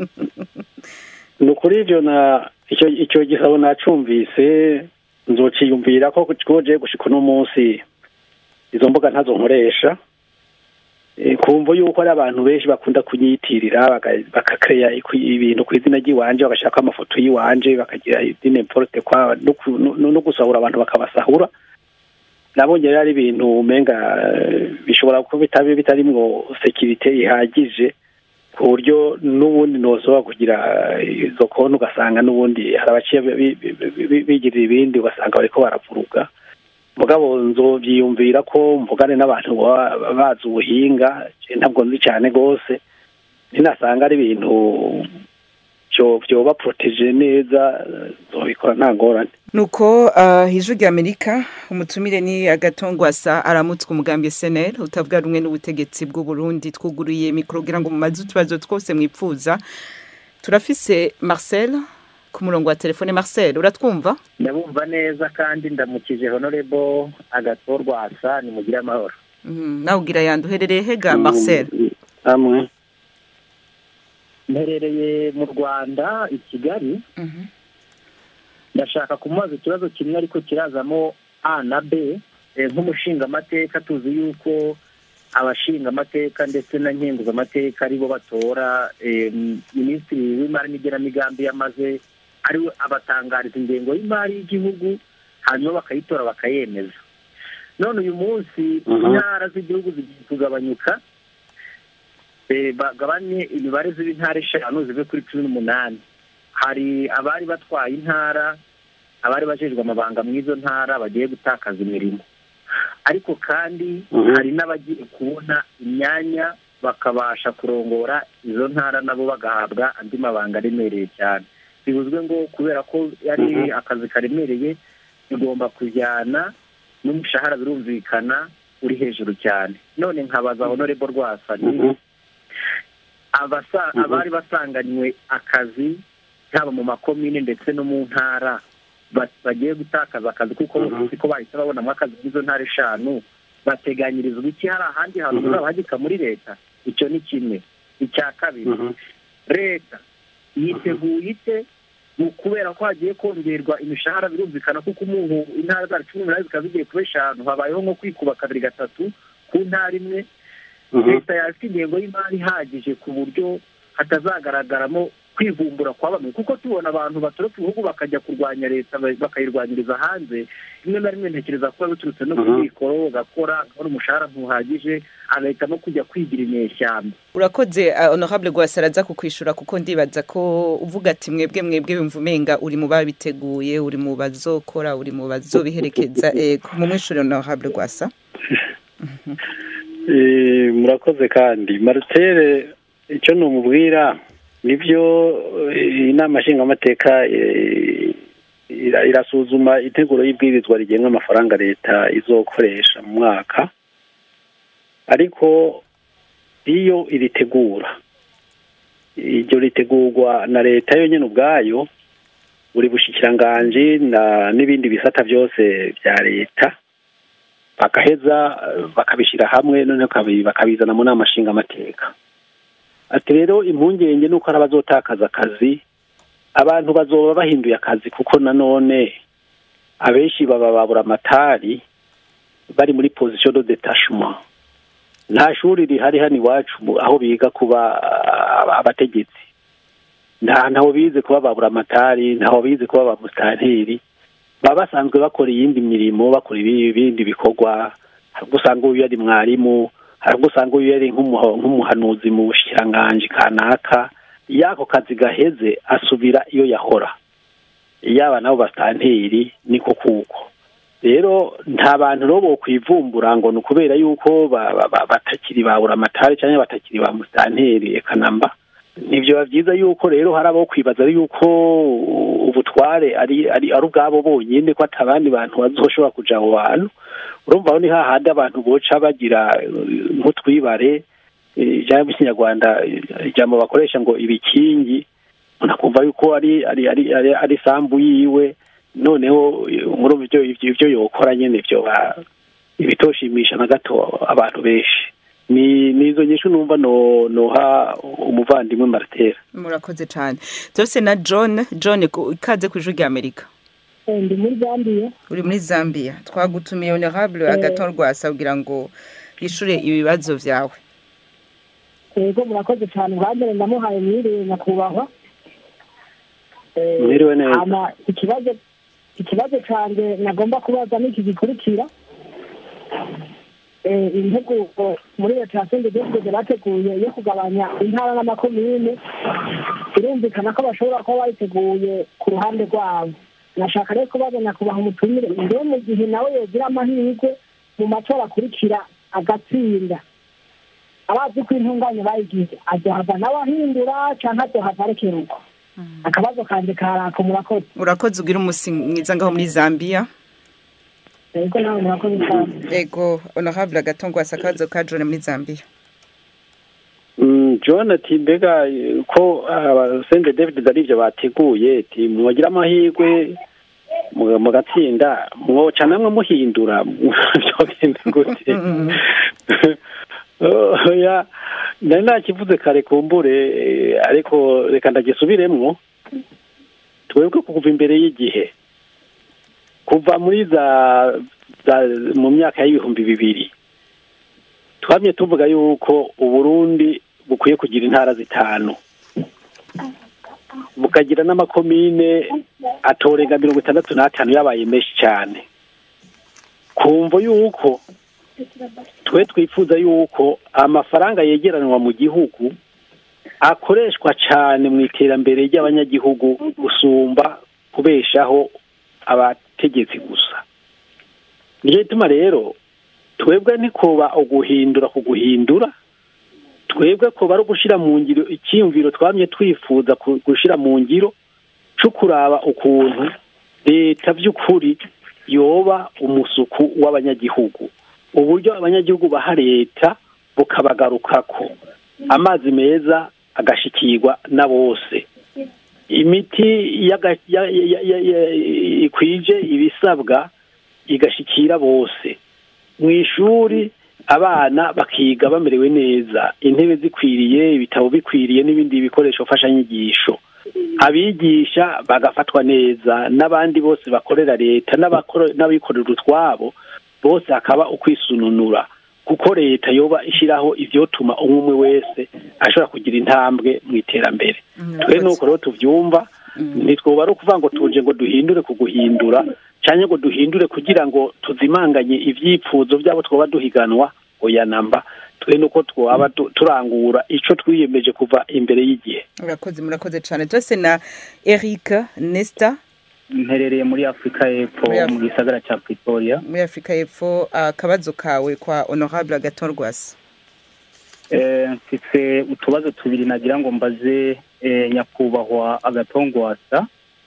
ni ukuri ibyo na icyo gisabo nacumvise nzociyumvira ko koje gushika uno munsi izo mbuga ntazo nkoresha kumva yuko ari abantu benshi bakunda kunyitirira bakakeya ibintu ku izina ry'iwanje bagashaka amafoto y'iwanje bakagira idine porte kwa no gusahura abantu bakabasahura nabonye rero ari ibintu umenga bishobora kuba bitabi bitarimwo sekirite ihagije ku buryo n'ubundi ntoshobora kugira izo konti ugasanga n'ubundi hari abaciye bigirira ibindi ugasanga bariko baravuruga mugabo nzobyiyumvira ko mvugane n'abantu baba bazi ubuhinga ntabwo nzi cyane rwose ninasanga ari ibintu byoba poroteje neza zobikora nta ngorane nuko ijwi rya amerika umutumire ni agatongwasa aramutswe umugambi seneri utavuga rumwe n'ubutegetsi bw'u Burundi twuguriye mikoro kugira ngo mumaze utubazo twose mwipfuza turafise marcel ku murongo wa telefone marcel uratwumva ndabumva neza kandi ndamukije honorebo agatorwasa nimugire amahoro nawe ugira yandi uherereye hega marcel amwe mperereye mu rwanda i kigali ndashaka kumubaza ikibazo kimwe ariko kirazamo a na b nk'umushingamateka tuzi yuko abashingamateka ndetse na nkenguzamateka aribo batora minisitiri w'imari n'igenamigambi yamaze ariwe abatangariza ingengo y'imari y'igihugu hanyuma bakayitora bakayemeza none uyu munsi intara z'igihugu zigiye kugabanyuka bagabanye imibare z'intara eshanu zive kuri cumi n'umunani hari abari batwaye intara abari bajejwe amabanga mu izo ntara bagiye gutakaza imirimo ariko kandi hari n'abagiye kubona imyanya bakabasha kurongora izo ntara nabo bagahabwa andi mabanga aremereye cyane bivuzwe ngo kubera ko yari akazi karemereye bigomba kujyana n'umushahara birumvikana uri hejuru cyane none nkabaza honorebo rwasa ni abari basanganywe akazi haba mu makomine ndetse no mu ntara bagiye gutakaza akazi kuko bose ko bahita babonamo akazi muri ntara eshanu bateganyirizwa iki hari ahandi hantu bazabahagika muri leta icyo ni kimwe icya kabiri leta yiteguye ite kubera ko hagiye kongerwa imishahara birumvikana kuko umuntu intara zacu cumi n'umunani zikaba zigiye kuba eshanu habayeho nko kwikuba kabiri gatatu ku ntara imwe leta yafite ingengo y'imari ihagije ku buryo hatazagaragaramo kwivumbura kwa bamwe kuko tubona abantu batoroka ibihugu bakajya kurwanya leta bakayirwanyiriza hanze rimwe na rimwe ntekereza ko biturutse no ku mikoro ugakora akabona umushahara ntuhagije agahita no kujya kwigira inyeshyamba urakoze honorable rwasaraza kukwishura kuko ndibaza ko uvuga ati mwebwe mwebwe wumva umenga uri mu babiteguye uri mu bazokora uri mu bazobiherekeza mu mwishuri honorable rwasa murakoze kandi maritere icyo numubwira nibyo inama nshingamateka irasuzuma integuro y'ibwirizwa rigenga amafaranga leta izokoresha mu mwaka ariko iyo iritegura iryo ritegurwa na leta yonyine ubwayo buri bushikiranganji n'ibindi bisata byose bya leta bagaheza eh, bakabishyira hamwe noneho bakabi- bakabizana mu nama nshingamateka ati rero impungenge ni uko hari abazotakaza akazi abantu bazoba bahinduye akazi kuko nanone abenshi baba babura amatari bari muri position de detachement nta shuri rihari hano iwacu mu- aho biga kuba ah, abategetsi nta ntaho bize kuba babura amatari ntaho bize kuba ba musitanteri baba basanzwe bakora iyindi mirimo bakora ibi- ibindi bikorwa hari ubwo usanga uyu yari mwarimu hari ubwo usanga uyu yari nk'umuha- nk'umuhanuzi mu bushikiranganji kanaka iyo ako kazi gaheze asubira iyo yahora yaba nabo basitanteri niko kuko rero nta bantu rero bokwivumbura ngo ni ukubera yuko ba- ba- ba- batakiri babura amatari cyangwa batakiri ba musitanteri eka namba nibyo biba byiza yuko rero hari abo kwibaza yuko ubutware ari ari ari ubwabo bonyine ko atabandi bantu bazoshobora kuja abo bantu urumva aho ni hahandi abantu boca bagira eh, nk'utwibare eh, ijambo ry'ikinyarwanda eh, ijambo bakoresha ngo ibikingi umuntu akumva yuko ari ari ari ari, ari sambu yiwe noneho eh, muri ibyo ibyo ibyo yokora nyene byo ibitoshimisha na gato abantu benshi ni ni izo nyinshi numva no noha umuvandimwe Martera murakoze cyane tose na john john ku- ikaze ku ijwi ry'amerika ndi muri zambiya uri muri zambia twagutumiye honorable agaton rwasa kugira ngo yishure ibibazo vyawe yego murakoze cyane bwa mbere ndamuhaye mwiriwe nyakubahwa Eh, Mwiriwe neza. hama ikibazo ikibazo cyanjye nagomba kubaza n'iki gikurikira Eh, intego muri leta ya sende deside bateguye yo kugabanya intara n'amakomine birumvikana ko bashobora kuba bayiteguye ku ruhande rwabo nashaka rero kubaza nyakubahwa umutumire mbere mu gihe nawe yogira amahirwe mu matora akurikira agatsinda abazi ko intunganye bayigize azohava nawe ahindura cyangwa azohava arekera uko akabazo kanje karako murakoze urakoze ugira umusi mwiza ngaho muri zambia yego nawe murakoze cyane ego honorable agaton rwasa akabazo ka john muri zambia Mm, John ati mbega eh, ko abasende David ari ibyo bateguye ati mwagira amahirwe mu- mugatsinda mwoca namwe muhindura byogenda gute oya nari nakivuze kare kumbure eh, ariko reka ndagisubiremwo twebwe kuva imbere y'igihe kuva muri za, za mu myaka y'ibihumbi bibiri twamye tuvuga yuko uburundi bukwiye kugira intara zitanu bukagira n'amakomine atorenga mirongo itandatu n'atanu yabaye menshi cyane kumva yuko twe twifuza yuko amafaranga yegeranwa mu gihugu akoreshwa cyane mu iterambere ry'abanyagihugu gusumba kubeshaho abategetsi gusa niyo gituma rero twebwe ntikoba uguhindura ku guhindura twebwe koba ari ugushyira mu ngiro icyiyumviro twamye twifuza ku- gushyira mu ngiro cyo kuraba ukuntu leta by'ukuri yoba umusuku w'abanyagihugu uburyo abanyagihugu baha leta bukabagarukako amazi meza agashikirwa na bose imiti yaga- ya- ya- ya- ya- ikwije ibisabwa igashikira bose mu ishuri abana bakiga bamerewe neza intebe zikwiriye ibitabo bikwiriye n'ibindi bikoresho mfashanyigisho abigisha bagafatwa neza n'abandi bose bakorera leta n'abakora- n'abikorera utwabo bose hakaba ukwisununura kuko leta yoba ishyiraho ivyotuma umwe umwe wese ashobora kugira intambwe mu iterambere twe nuko rero tuvyumva ntitwoba ari ukuvuga ngo tuje ngo duhindure ku guhindura cyangwa ngo duhindure kugira ngo tuzimanganye ivyipfuzo byabo twoba duhiganwa oya namba twe nuko twaba tu- turangura ico twiyemeje kuva imbere y'igihe urakoze murakoze cyane tose na eric nesta mperereye muri afurika y'epfo Muri Af- mu gisagara cya pretoria muri afurika y'epfo akabazo kawe kwa honorable agaton rwasa Eh, mfite utubazo tubiri nagira ngo mbaze eh, nyakubahwa agatongwasa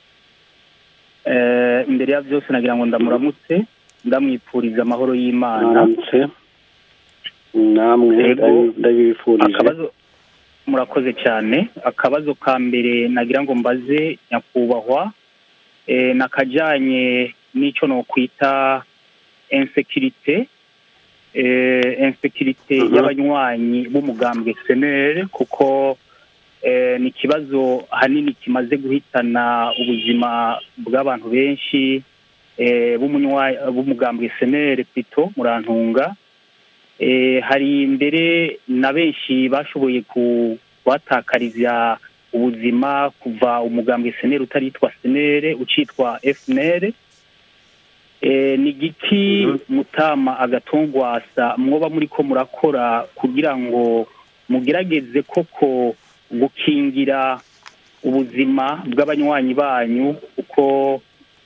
Eh, imbere ya byose nagira ngo ndamuramutse ndamwipfuriza amahoro y'imana Mwaramutse. namwe Yego. ndabi- ndabibifurije akabazo murakoze cyane akabazo ka mbere nagira ngo mbaze nyakubahwa eh, nakajyanye n'icyo nokwita insekirite insekirite y'abanywanyi b'umugambwe senere kuko ni ikibazo ahanini kimaze guhitana ubuzima bw'abantu benshi b'umugambwe senere pito murantunga hari mbere na benshi bashoboye kubatakariza ubuzima kuva umugambwe senere utaritwa senere ucitwa fnr ni igiti mutama agatongwasa mwoba muri ko murakora kugira ngo mugerageze koko gukingira ubuzima bw'abanywanyi banyu kuko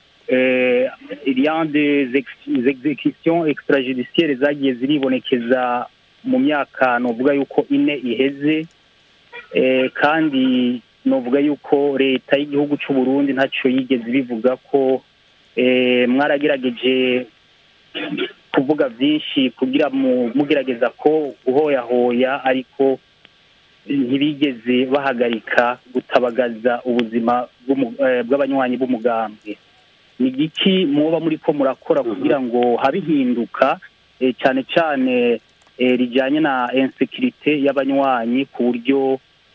iriya des executions extrajudiciaires zagiye ziribonekeza mu myaka novuga yuko ine iheze kandi novuga yuko leta y'igihugu cy'u Burundi ntacyo yigeze bivuga ko mwaragerageje kuvuga byinshi kugira mugerageza ko guhoyahoya ariko ntibigeze bahagarika gutabagaza ubuzima bw'abanywanyi b'umugambwe ni igiki muba muri ko murakora kugira ngo habe hinduka cyane cyane rijyanye na insekirite y'abanywanyi ku buryo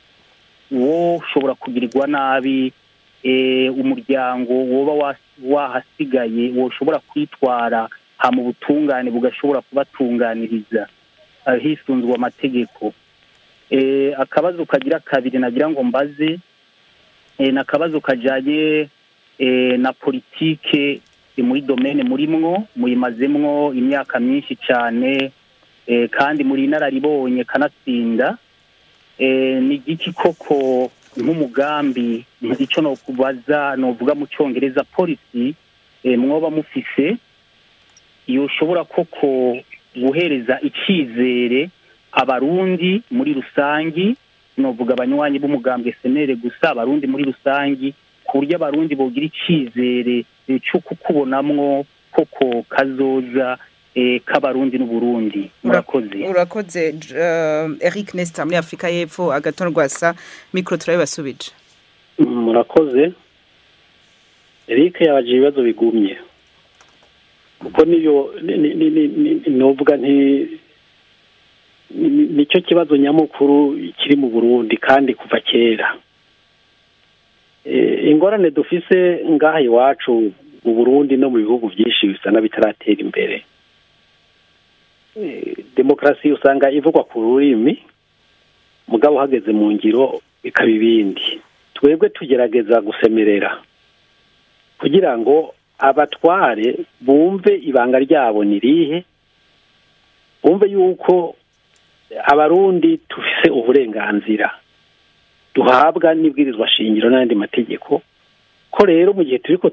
wo ushobora kugirirwa nabi umuryango woba wahasigaye woshobora kwitwara ha mu butungane bugashobora kubatunganiriza hisunzwe amategeko akabazo kagira kabiri nagira ngo mbaze ni akabazo kajyanye na politike muri domene murimwo muyimazemwo imyaka myinshi cyane kandi muri inararibonye kanatsinda ni igiki koko nk'umugambi icyo nokubaza novuga mu cyongereza polisi mwoba mufise yoshobora koko guhereza icyizere abarundi muri rusangi novuga abanywanyi b'umugambwe senere gusa abarundi muri rusangi ku buryo abarundi bogira icyizere cyo kukubonamwo koko kazoza k'abarundi n'uburundi murakoze urakoze eric nesita muri afurika y'epfo agaton rwasa mikoro turabibasubije murakoze eric yabaje ibibazo bigumye kuko niyo novuga nti nicyo kibazo nyamukuru kiri mu burundi kandi kuva kera ingorane dufise ngaha iwacu mu burundi no mu bihugu byinshi bisa n'abitaratera imbere demokarasi usanga ivugwa ku rurimi mugabo uhageze mu ngiro bikaba ibindi twebwe tugerageza gusemerera kugira ngo abatware bumve ibanga ryabo ni rihe bumve yuko abarundi tufise uburenganzira duhabwa n'ibwirizwa shingiro n'andi mategeko ko rero mu gihe turi ko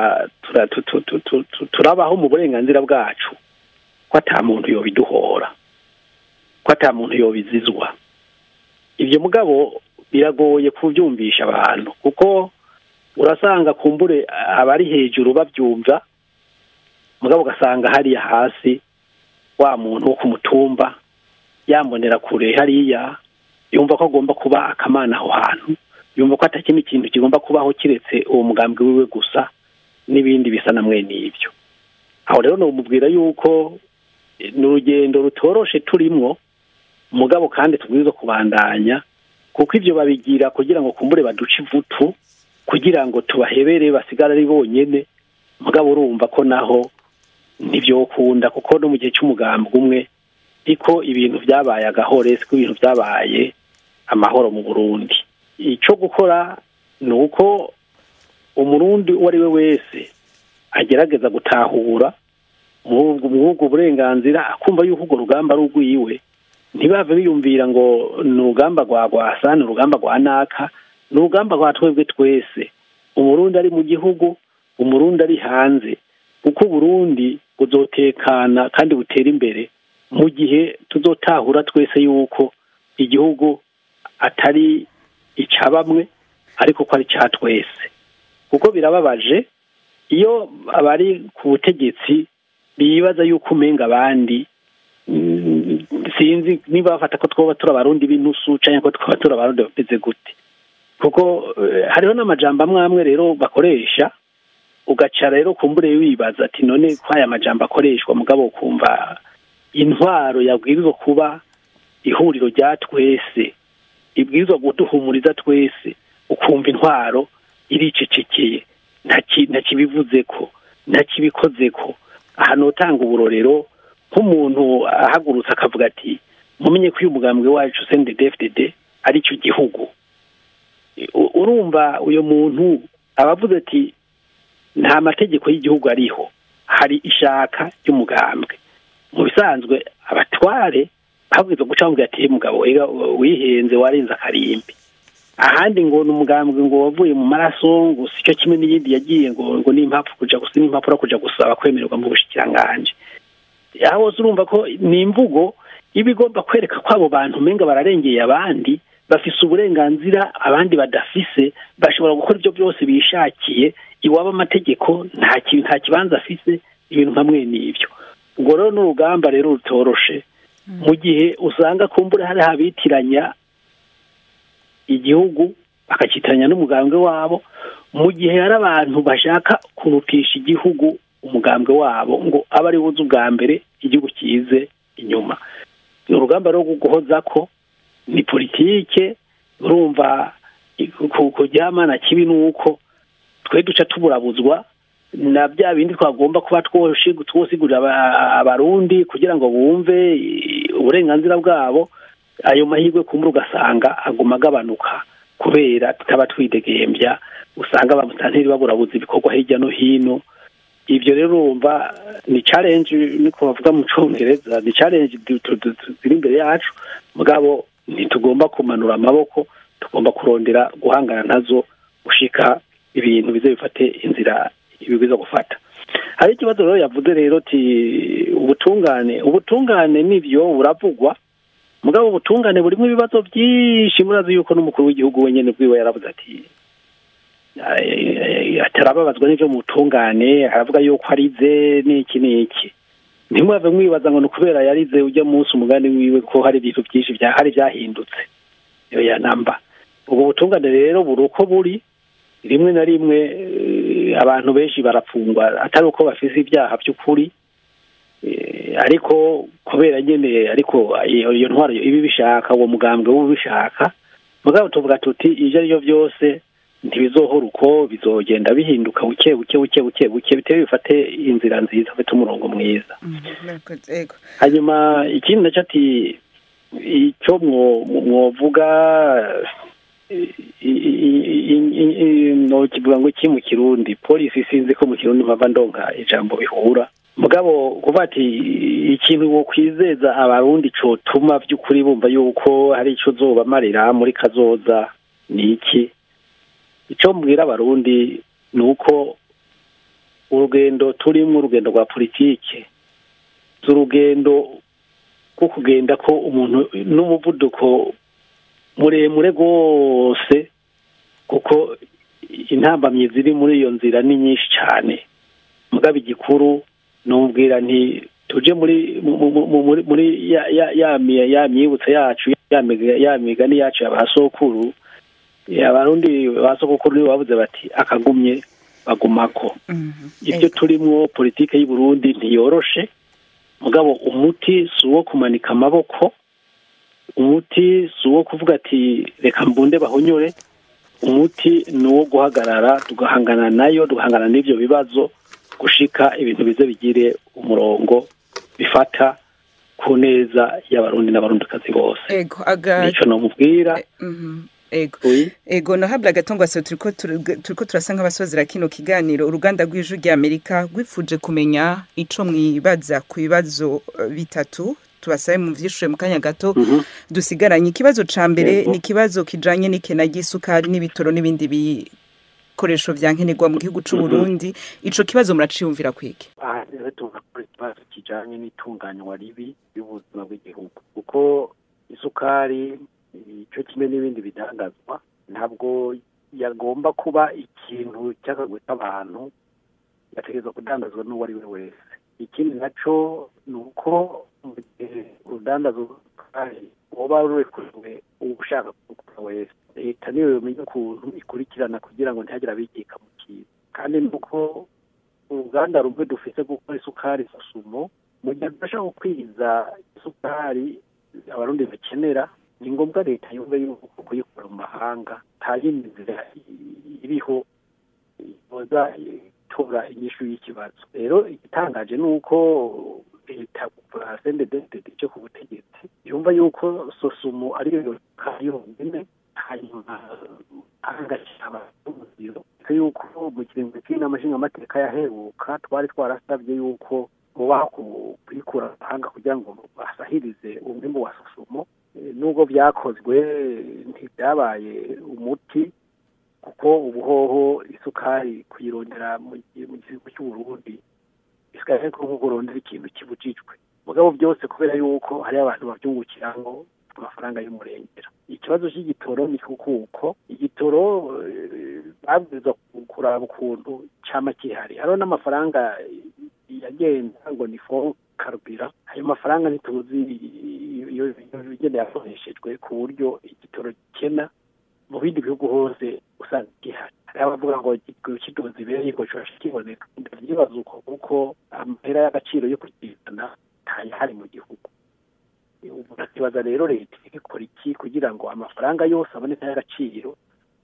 turabaho mu burenganzira bwacu ko ata muntu yobiduhora ko ata muntu yobizizwa ibyo mugabo biragoye kubyumvisha abantu kuko urasanga kumbure abari hejuru babyumva mugabo ugasanga hariya hasi wa muntu wo ku mutumba yambonera kure hariya yumva ko agomba kuba akamana aho hantu yumva ko atakindi kintu kigomba kubaho kiretse uwo mugambwe wiwe gusa n'ibindi bisa na mwene ibyo aho rero numubwira yuko ni urugendo rutoroshe turimwo mugabo kandi tubwirizwa kubandanya kuko ibyo babigira kugira ngo kumbure baduce ivutu kugira ngo tubahebere basigare ari bonyine mugabo urumva ko naho ntibyokunda kuko no mu gihe cy'umugambwe umwe ariko ibintu byabaye agahore siko ibintu byabaye amahoro mu burundi icyo gukora ni uko umurundi uwo ari we wese agerageza gutahura muri ubwo burenganzira akumva yuko urwo rugamba ari urwiwe ntibave biyumvira ngo ni urugamba rwa rwasa ni urugamba rwa naka ni urugamba rwa twebwe twese umurundi ari mu gihugu umurundi ari hanze kuko uburundi buzotekana kandi butera imbere mu gihe tuzotahura twese yuko igihugu atari icya bamwe ariko ko ari icya twese kuko birababaje iyo abari ku butegetsi bibaza yuko umenga abandi sinzi niba bafata ko twaba turi abarundi b'intusu cyangwa ko twaba turi abarundi bameze gute kuko hariho n'amajambo amwe amwe rero bakoresha ugaca rero kumbure wibaza ati none ko aya majambo akoreshwa mugabo ukumva intwaro yabwirizwa kuba ihuriro rya twese ibwirizwa guduhumuriza twese ukumva intwaro iricecekeye ntakibivuze ko ntakibikoze ko ahantu utanga uburorero nk'umuntu ahagurutse akavuga ati mumenye ko uyu mugambwe wacu sendedefdede ari cyo gihugu urumva uyu muntu aba avuze ati nta mategeko y'igihugu ariho hari ishaka ry'umugambwe mu bisanzwe abatware babwirizwa guca bamubwira ati mugabo wihenze warenze akarimbi ahandi ngo ni umugambwe ngo wavuye mu maraso ngo si cyo kimwe n'iyindi yagiye ngo ngo n'impapuro kuja gusa n'impapuro kuja gusaba kwemererwa mu bushikiranganje aho hose urumva ko ni imvugo iba igomba kwereka ko abo bantu umenga bararengeye abandi bafise uburenganzira abandi badafise bashobora gukora ibyo byose bishakiye iwaba amategeko nta nta kibanza afise ibintu nka mwene ibyo ubwo rero n'urugamba rero rutoroshe mu gihe usanga kumbura hari abitiranya igihugu bakakitiranya n'umugambwe wabo mu gihe hari abantu bashaka kurutisha igihugu umugambwe wabo ngo abe ari buze ubwa mbere igihugu kize inyuma ni urugamba rwo guhoza ko ni politike urumva kuryamana kibi ni uko twe duca tuburabuzwa na bya bindi twagomba kuba twosigurira abarundi kugira ngo bumve uburenganzira bwabo ayo mahirwe kumura ugasanga aguma agabanuka kubera tutaba twidegembya usanga abamotanteri baburabuza ibikorwa hirya no hino ibyo rero urumva ni challenge niko bavuga mu cyongereza ni challenge ziri imbere yacu mugabo ntitugomba kumanura amaboko tugomba kurondera guhangana nazo gushika ibintu bize bifate inzira ibibiza gufata hari ikibazo rero yavuze rero ti ubutungane ubutungane nibyo buravugwa mugabo ubutungane burimo ibibazo byinshi murazi yuko n'umukuru w'igihugu wenyine bwiwe yaravuze ati atarababazwa n'ibyo mu butungane aravuga yuko arize n'iki n'iki ntimwave mwibaza ngo ni ukubera yarize ujya munsi umugani wiwe ko hari ibintu byinshi hari byahindutse iyo ya namba ubwo butungane rero buri uko buri rimwe na rimwe abantu benshi barafungwa atari uko bafise ibyaha by'ukuri ariko kubera nyine ariko iyo ntwaro ibi bishaka uwo mugambwe w'ubishaka mugabo tuvuga tuti ibyo ari byo byose ntibizohora uko bizogenda bihinduka buke buke buke buke buke bitewe bifate inzira nziza bifite umurongo mwiza hanyuma ikindi nacyo ati icyo mwovuga kivuga ngo iki mu kirundi polisi sinzi ko mu kirundi mpava ndonka ijambo bihura mugabo kuba ati ikintu wo kwizeza abarundi cotuma by'ukuri bumva yuko hari icyo zobamarira muri kazoza ni iki icyo mbwira abarundi ni uko urugendo turimo urugendo rwa politike si urugendo rwo kugenda ko umuntu n'umuvuduko muremure rwose kuko intambamyi ziri muri iyo nzira ni nyinshi cyane mugabo igikuru numubwira nti tuje muri muri ya myibutso yacu ya migani yacu ya ba sokuru abarundi ba sokuru nibo bavuze bati akagumye bagumako ibyo turimo politike y'u Burundi ntiyoroshe mugabo umuti si uwo kumanika amaboko umuti si uwo kuvuga ati reka mbunde bahonyore umuti ni uwo guhagarara tugahangana nayo tugahangana n'ibyo bibazo gushika ibintu bize bigire umurongo bifata ku neza y'abarundi n'abarundikazi bose nicyo namubwira ego ego nahabwa agatongwase turiko turiko turasa nk'abasozera kino kiganiro uruganda rw'ijwi rya amerika rwifuje kumenya ico mwibaza ku bibazo bitatu tubasabe mu vyishure mu kanya gato dusigaranye ikibazo ca mbere ni ikibazo kijanye n'ikena ry'isukari n'ibitoro n'ibindi bikoresho vya nkenerwa mu gihugu c'u Burundi ico kibazo muraciyumvira kwiki aha rero tugakora ikibazo kijanye n'itunganywa ribi y'ubuzima bw'igihugu kuko isukari icyo kimwe n'ibindi bidangazwa ntabwo yagomba kuba ikintu cy'akagwe k'abantu yategereza kudandazwa n'uwo ari we wese ikindi nacyo ni uko mu gihe urudandazo rw'isukari uba rurekuriwe ushaka kugura wese leta niyo yomenya ukuntu ikurikirana kugira ngo ntihagire abikika mu kintu kandi nuko uruganda rumwe dufite gukora isukari susumo mu gihe tudashobora gukwiza isukari abarundi bakenera ni ngombwa leta yumve yuko kuyikura mu mahanga nta yindi nzira iriho yoza itora inyishu y'ikibazo rero igitangaje ni uko leta kuva sendededede cyo ku butegetsi yumva yuko sosumu ariyo yonyine hanyuma ahangashyira abaziro yuko mu kiringo cy'inama nshingamateka yaheruka twari twarasabye yuko mubaho kuyikura mu mahanga kugira ngo basahirize umwimbu wa sosumo nubwo byakozwe ntibyabaye umuti kuko ubuhoho isukari kuyirondera mu gihugu cy'uburundi bisigaye ariko nk'uko urondera ikintu kibujijwe mugabo byose kubera yuko hari abantu babyungukiramo amafaranga y'umurengera ikibazo cy'igitoro ni kuko igitoro babwirizwa kuraba ukuntu cyama kihari hariho n'amafaranga yagenda ngo ni fo karubira ayo mafaranga ntituzi iyo igenda yakoreshejwe ku buryo igitoro gikena mu bindi bihugu hose usanga gihari hari abavuga ngo kidoze ibere yuko kibasha kiboneka ndabyibaza uko kuko amahera y'agaciro yo kukizana ntayahari mu gihugu urakibaza rero leta ikora iki kugira ngo amafaranga yose aboneka y'agaciro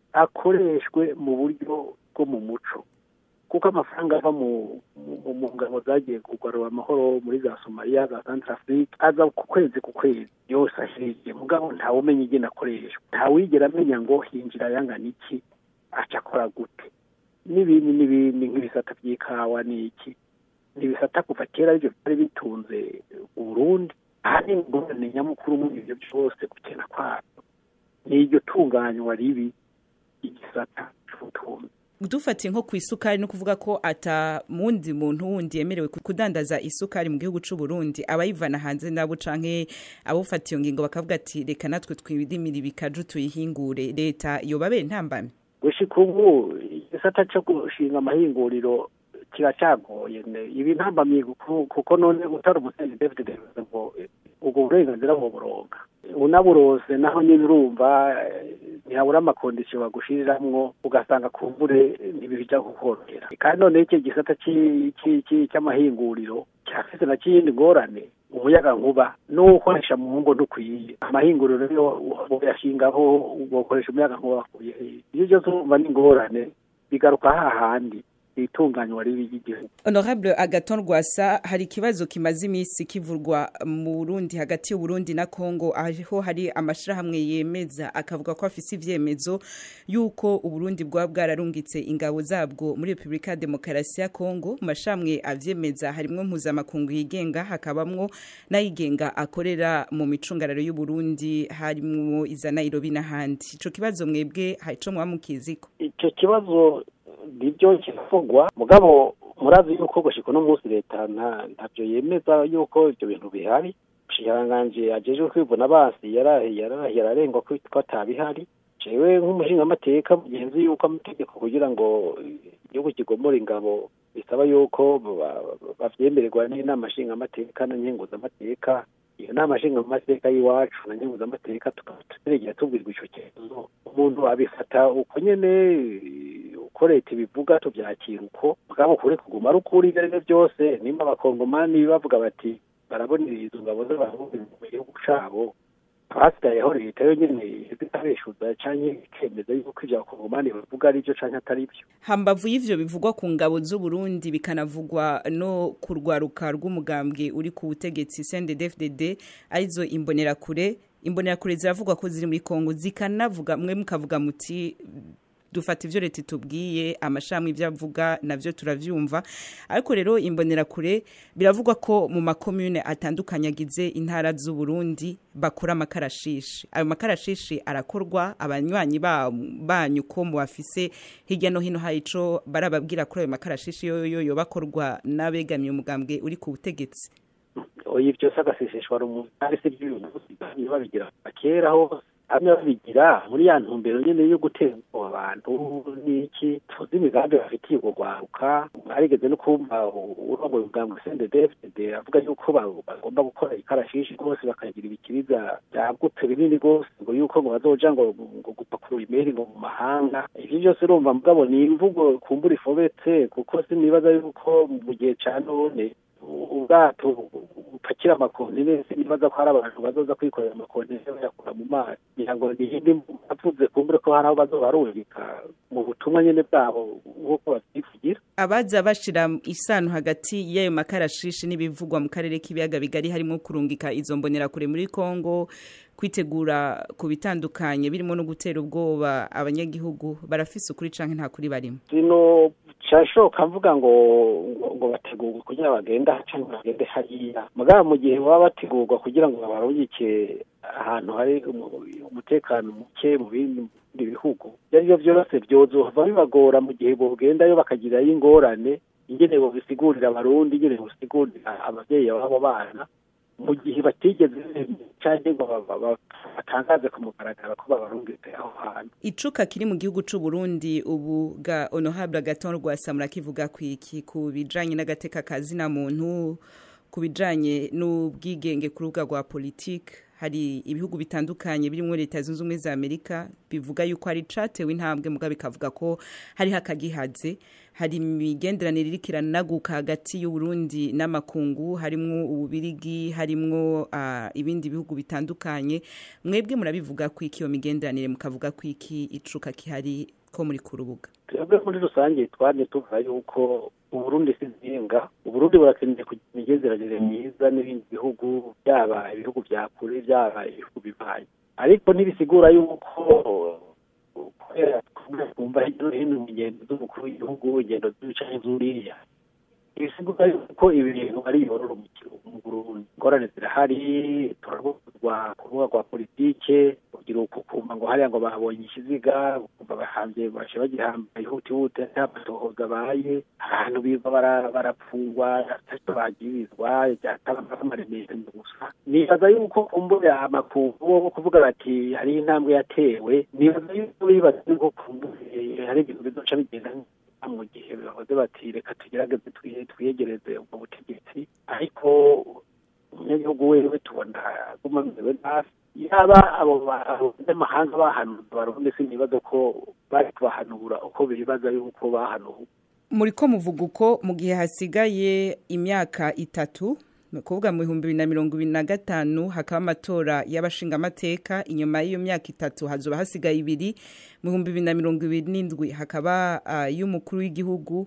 akoreshwe mu buryo bwo mu muco kuko amafaranga ava mu ngabo zagiye kugarura amahoro muri za somaliya za santarafurike aza ku kwezi ku kwezi yose ahiriye mugabo ntawe umenya igena akoreshwa ntawigera amenya ngo hinjira ayangana iki aca akora gute n'ibindi n'ibindi nk'ibisata by'ikawa n'iki ntibisata kuva kera aribyo byari bitunze uburundi ahanini ingorane nyamukuru muri ibyo byose gukena kwabyo ni iryo tunganywa ribi igisata cy'ubutunzi dufatiye nko ku isukari no kuvuga ko ata mundi muntu wundi yemerewe kudandaza isukari mu gihugu cy'u Burundi abayivana hanze nabo canke abufata iyo ngingo bakavuga ati reka natwe twidimira ibikaju tuyihingure leta yobabe ntambamye gushika ubu igisata cyo gushinga amahinguriro kiracagoye ibi ntambamye kuko none utari umusenyi David Davis ngo ubwo burenganzira buburonka unaburose naho nyine urumva ntihabura amakondisiyo bagushiriramwo ugasanga kumbure ntibija kukorohera kandi noneho iki gisata cy'amahinguriro cyafise na kiyindi ngorane umuyaga nkuba n'uwukoresha mu ngo ntukwiye amahinguriro rero boyashingaho ugakoresha umuyaga nkuba bakuye ibyo byose urumva ni ingorane bigaruka hahandi itunganywa ribi ry'igihugu honorable agaton rwasa hari ikibazo kimaze iminsi kivurwa mu burundi hagati y'uburundi na congo aho hari amashirahamwe yemeza akavuga ko afise ivyemezo yuko uburundi bwaba bwararungitse ingabo zabwo muri repubulika ya demokarasi ya congo mu mashirahamwe avyemeza harimwo mpuzamakungu yigenga hakabamwo n'ayigenga akorera mu micungararo y'uburundi harimwo iza nairobi n'ahandi ico kibazo mwebwe harico muba mukiziko ico kibazo nibyo kiravugwa mugabo murazi yuko gushika uno munsi leta ntabyo yemeza yuko ibyo bintu bihari umushikiranganji ajejwe kwivuna basi yarahiye ararengwa ko atabihari jewe nk'umushingamateka mugenzi yuko amategeko kugira ngo igihugu kigomora ingabo bisaba yuko bavyemererwa n'inama nshingamateka na nkenguzamateka iyo nama nshingamateka y'iwacu na nkenguzamateka tukaba turegera tubwirwa ico kibazo umuntu abifata uko nyene uko leta ibivuga tubyakira uko mugabo kuri kuguma ari ukuri ibyo aribyo byose nimba abakongomani bavuga bati barabonera izo ngabo z'abarundi mu gihugu cabo hasigayeho leta yo nyene itabeshuza canke ikemeza yuko ivyo abakongomani bavuga ari byo canke atari byo hambavu y'ivyo bivugwa ku ngabo z'uburundi bikanavugwa no ku rwaruka rw'umugambwe uri ku butegetsi cnddfdd arizo imbonerakure imbonerakure ziravugwa ko ziri muri kongo zikanavuga mwe mukavuga muti dufata ivyo leta itubwiye amashami ivyo avuga navyo turavyumva ariko rero imbonerakure biravugwa ko mu makomune atandukanye agize intara z'u Burundi bakora amakarashishi ayo makarashishi arakorwa abanywanyi banyu ko mu bafise hirya no hino hari ico barababwira kuri ayo makarashishi yoyo yo bakorwa n'abegamiye umugambwe uri ku butegetsi oya byose agaseseshwa rumuri ari se by'uyu munsi babigira kera hose hamwe babigira muri ya ntumbero nyene yo gutera abantu n'iki tuzi imigambi bafitiye urwo rwaruka arigeze no kumva urongoye ubwambwe CNDD-FDD avuga yuko bagomba gukora ikarashishi rwose bakagira ibikiriza byagutse binini rwose ngo yuko ngo bazoja ngo ngo gupakurura imeri ngo mu mahanga ivyo byose urumva mugabo ni imvugo kumbura ifobetse kuko sinibaza yuko mu gihe ca none ubwato bupakira amakontineri nibaza ko hari abantu bazoza kwikorera amakontineri bayakura mu mazi kugira ngo niyindi avuze kumbure ko hari aho bazobarungika mu butumwa nyene bwabo nk'uko babyivugira abaza bashira isano hagati y'ayo makarashishi n'ibivugwa mu karere k'ibiyaga bigari harimo kurungika izo mbonerakure muri Kongo kwitegura ku bitandukanye birimo no gutera ubwoba abanyagihugu barafise ukuri canke nta kuri barimo zino cyashoka mvuga ngo ngo, ngo bategurwe kugira bagenda cyangwa bagende hariya mugabo mu gihe baba bategurwa kugira ngo babarungike ahantu hari umu- umutekano muke mu bindi bihugu ibyo ari byo byose byozova bibagora mu gihe bogendayo bakagirayo ingorane ingene bobisigurira abarundi ingene bobisigurira ababyeyi b'abo bana mu gihe batigeze cyangwa ngo ba- ba- ba- batangaze ku mugaragaro ko babarungitse aho hantu icuka kiri mu gihugu c'u Burundi ubu ga honorable Agathon Rwasa murakivuga kwiki ku bijanye n'agateka kazina muntu ku bijanye n'ubwigenge ku rubuga rwa politike hari ibihugu bitandukanye birimo leta zunze ubumwe za amerika bivuga yuko hari catewe intambwe muga bikavuga ko hariho akagihaze hari imigenderanire iriko iranaguka hagati y'uburundi n'amakungu harimwo ububirigi harimwo ah, ibindi bihugu bitandukanye mwebwe murabivuga ko iki iyo migenderanire mukavuga ko iki icuka kihari ko muri ku rubuga twebwe muri rusange twari tuvuga yuko uburundi si nzinga uburundi burakeneye kugira imigenderanire myiza n'ibindi bihugu byaba ibihugu bya kure byaba ibihugu bibaye ariko ntibisigura yuko kubera twumva hirya no hino ingendo z'umukuru w'igihugu ingendo z'ibicaye zuriya ibisigura yuko ibi bintu ari yororomukiro mu burundi ingorane zirahari turabuzwa ku rubuga rwa politike kugira ukumva ngo hariya ngo babonye ikiziga ukumva bahambye bashe bagihamba ihutihuti nta matohoza abaye ahantu biva bara- barapfungwa atacyo bagirizwa byatabamaremere gusa nibaza yuko kumbure amakungu bo kuvuga bati hari intambwe yatewe nibaza yuko bibaza yuko kumbure hari ibintu bizoca bigenda neza mu gihe bahoze bati reka tugerageze twiye- twiyegereze ubwo butegetsi ariko umunyagihugu wewe tubona aguma amerewe nabi yaba abo ba- abo banyamahanga bahanura barundi sinibaza ko bari kubahanura uko bibaza yuko bahanuwe muri ko muvuga uko mu gihe hasigaye imyaka itatu ni ukuvuga mu bihumbi bibiri na mirongo ibiri na gatanu hakaba amatora y'abashingamateka inyuma y'iyo myaka itatu hazoba hasigaye ibiri mu bihumbi bibiri na mirongo ibiri n'indwi hakaba ah, y'umukuru w'igihugu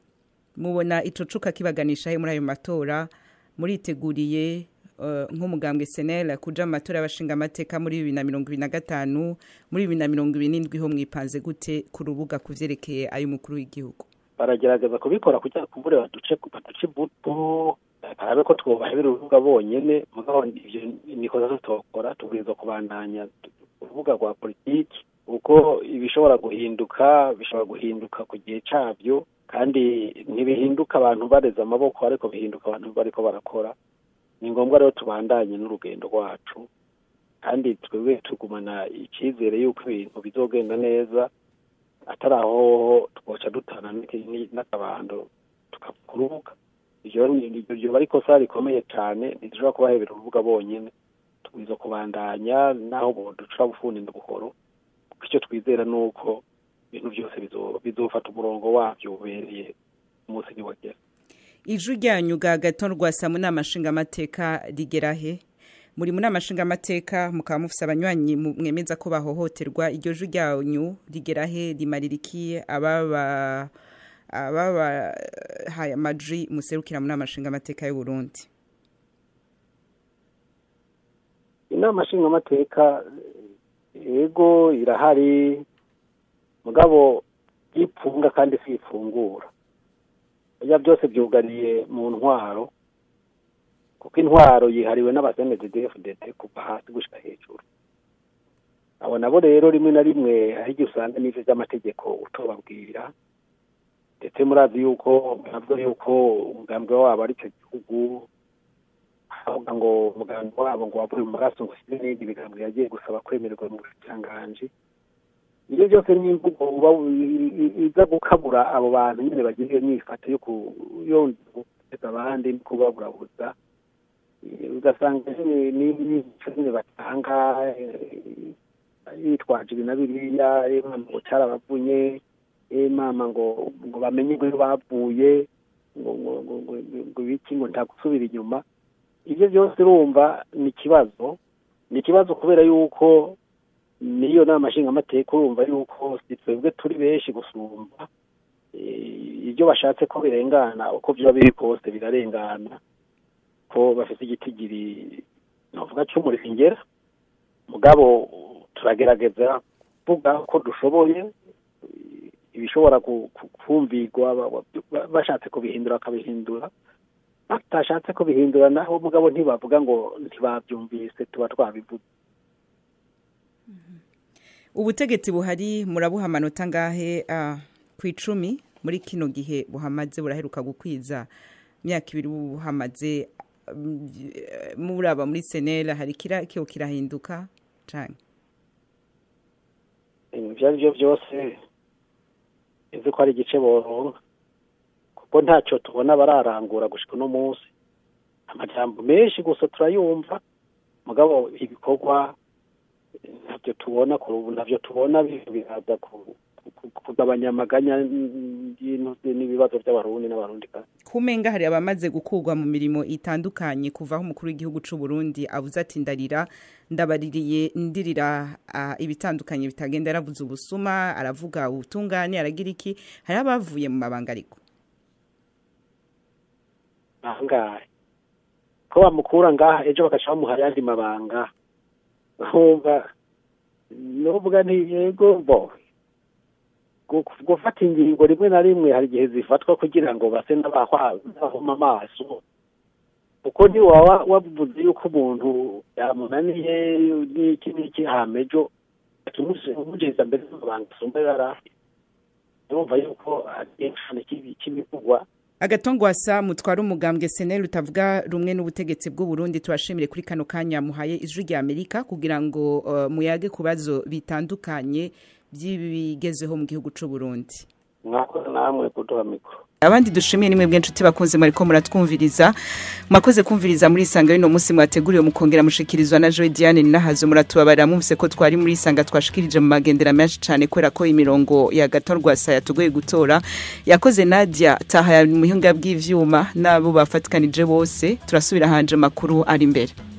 mubona ico cuka kibaganisha he muri ayo matora muriteguriye eh, nk'umugambwe senel kuja mu matora y'abashingamateka muri bibiri na mirongo ibiri na gatanu muri bibiri na mirongo ibiri n'indwi ho mwipanze gute ku rubuga ku vyerekeye ay'umukuru w'igihugu baragerageza kubikora kugira kumbure baduce baduce ibuto barabe ko twubahebera urubuga bonyene mugabo ivyo nikoza tutokora tubwirizwa kubandanya urubuga rwa politiki kuko ibishobora guhinduka bishobora guhinduka ku gihe cabyo kandi ntibihinduka abantu bareze amaboko ariko bihinduka abantu bariko barakora ni ngombwa rero tubandanye n'urugendo rwacu kandi twebwe tugumana icyizere y'uko ibintu bizogenda neza atari aho twoca dutana n'iki- n'akabando tukakurubuka iryo iryo bari ikosa rikomeye cyane ntidushobora kubahebera urubuga bonyine tubwiza kubandanya naho duca bufuni na buhoro kuko icyo twizera ni uko ibintu byose bizo- bizofata umurongo wabyo ubereye umunsi niwagera ijwi ryanyu ga gato rwasa mu nama nshingamateka rigera he muri mu nama nshingamateka mukaba mufise abanywanyi mu- mwemeza ko bahohoterwa iryo jwi ryanyu rigera he rimarira iki ababa ababahaye amajwi muserukira mu nama nshingamateka y'u Burundi inama nshingamateka yego irahari mugabo ipfunga kandi si ifungura ibyo byose byuganiye mu ntwaro kuko intwaro yihariwe n'abasenezi dfdd kuva hasi gushyira hejuru abo nabo rero rimwe na rimwe hari igihe usanga n'ibyo by'amategeko utobabwira ndetse murazi yuko navuga yuko umugambwe wabo ari cyo gihugu avuga ngo umuganga wabo ngo wavuye mu maraso ngo ushyire n'ibindi biganiro yagiye gusaba kwemererwa mu bucanganji ibyo byose ni imvugo uba iza gukabura abo bantu nyine bagira iyo myifato yo guteza abandi no kubaburabuza ugasanga nyine n'imico nyine batanga yitwaje ibi na biriya mama ngo cyarabavunye mama ngo ngo bamenye ngo iyo bavuye ngo ngo ngo ngo ngo ibiki ngo nta gusubira inyuma ibyo byose urumva ni ikibazo ni ikibazo kubera yuko niyo nama nshingamateka urumva yuko si twebwe turi benshi gusumba Eh, ibyo bashatse ko birengana uko byaba biri kose birarengana ko bafite igitigiri navuga cy'umuringera mugabo turagerageza kuvuga ko dushoboye ibishobora ku- ku- kumvirwa ba- ba- bashatse kubihindura bakabihindura batashatse kubihindura naho mugabo ntibavuga ngo ntibabyumvise tuba twabivuze ubutegetsi buhari murabuha amanota ngahe ah, ku icumi muri kino gihe buhamaze buraheruka gukwiza imyaka ibiri buhamaze mm, eh, muraba muri senera hari kira kiyo kirahinduka cane ibyo ari byo byose izi ko ari igice boronka kuko ntacyo tubona bararangura gushika uno munsi amajambo menshi gusa turayumva mugabo ibikorwa ntabyo tubona ku- ntabyo tubona bi- biraza ku- ku- kugabanya amaganya y'ino- n'ibibazo by'abarundi n'abarundi kumenga hari abamaze gukurwa mu mirimo itandukanye kuva aho umukuru w'igihugu c'u Burundi avuze ati ndarira ndabaririye ndirira ah, ibitandukanye bitagenda yaravuze ubusuma aravuga ubutungane aragira iki hari abavuye mu mabanga ariko ahangahe ko bamukura ngaha ejo bagaca bamuha ayandi mabanga nkumva nuvuga nti yego bo gu- gufata ingingo rimwe na rimwe hari igihe zifatwa kugira ngo base n'abahwa- n'abahuma amaso kuko ntiwaba wavuze yuko umuntu yamunaniye n'iki n'iki hama ejo umugeza mbere y'amabanga asumba yari afite urumva yuko ari igihano cy'ibi- cy'ibivugwa agatongwasa mutwara umugambwe seneri utavuga rumwe n'ubutegetsi bw'u Burundi tubashimire kuri kano kanya muhaye ijwi rya Amerika kugira ngo uh, muyage ku bibazo bitandukanye by'ibigezeho mu gihugu c'u Burundi mwakoze namwe kuduha mikoro abandi dushimiye nimwe bw'inshuti bakunze mwariko muratwumviriza mwakoze kumviriza muri isanga y'uno munsi mwateguriwe mukongera mushikirizwa na Joy Diane Ninahazo muratubabarira mwumvise ko twari muri isanga twashikirije mu magendera menshi cyane kubera ko imirongo ya gatorwasa yatugoye gutora yakoze Nadia Taha ya muhinga bw'ivyuma nabo bafatikanije bose turasubira hanje makuru ari imbere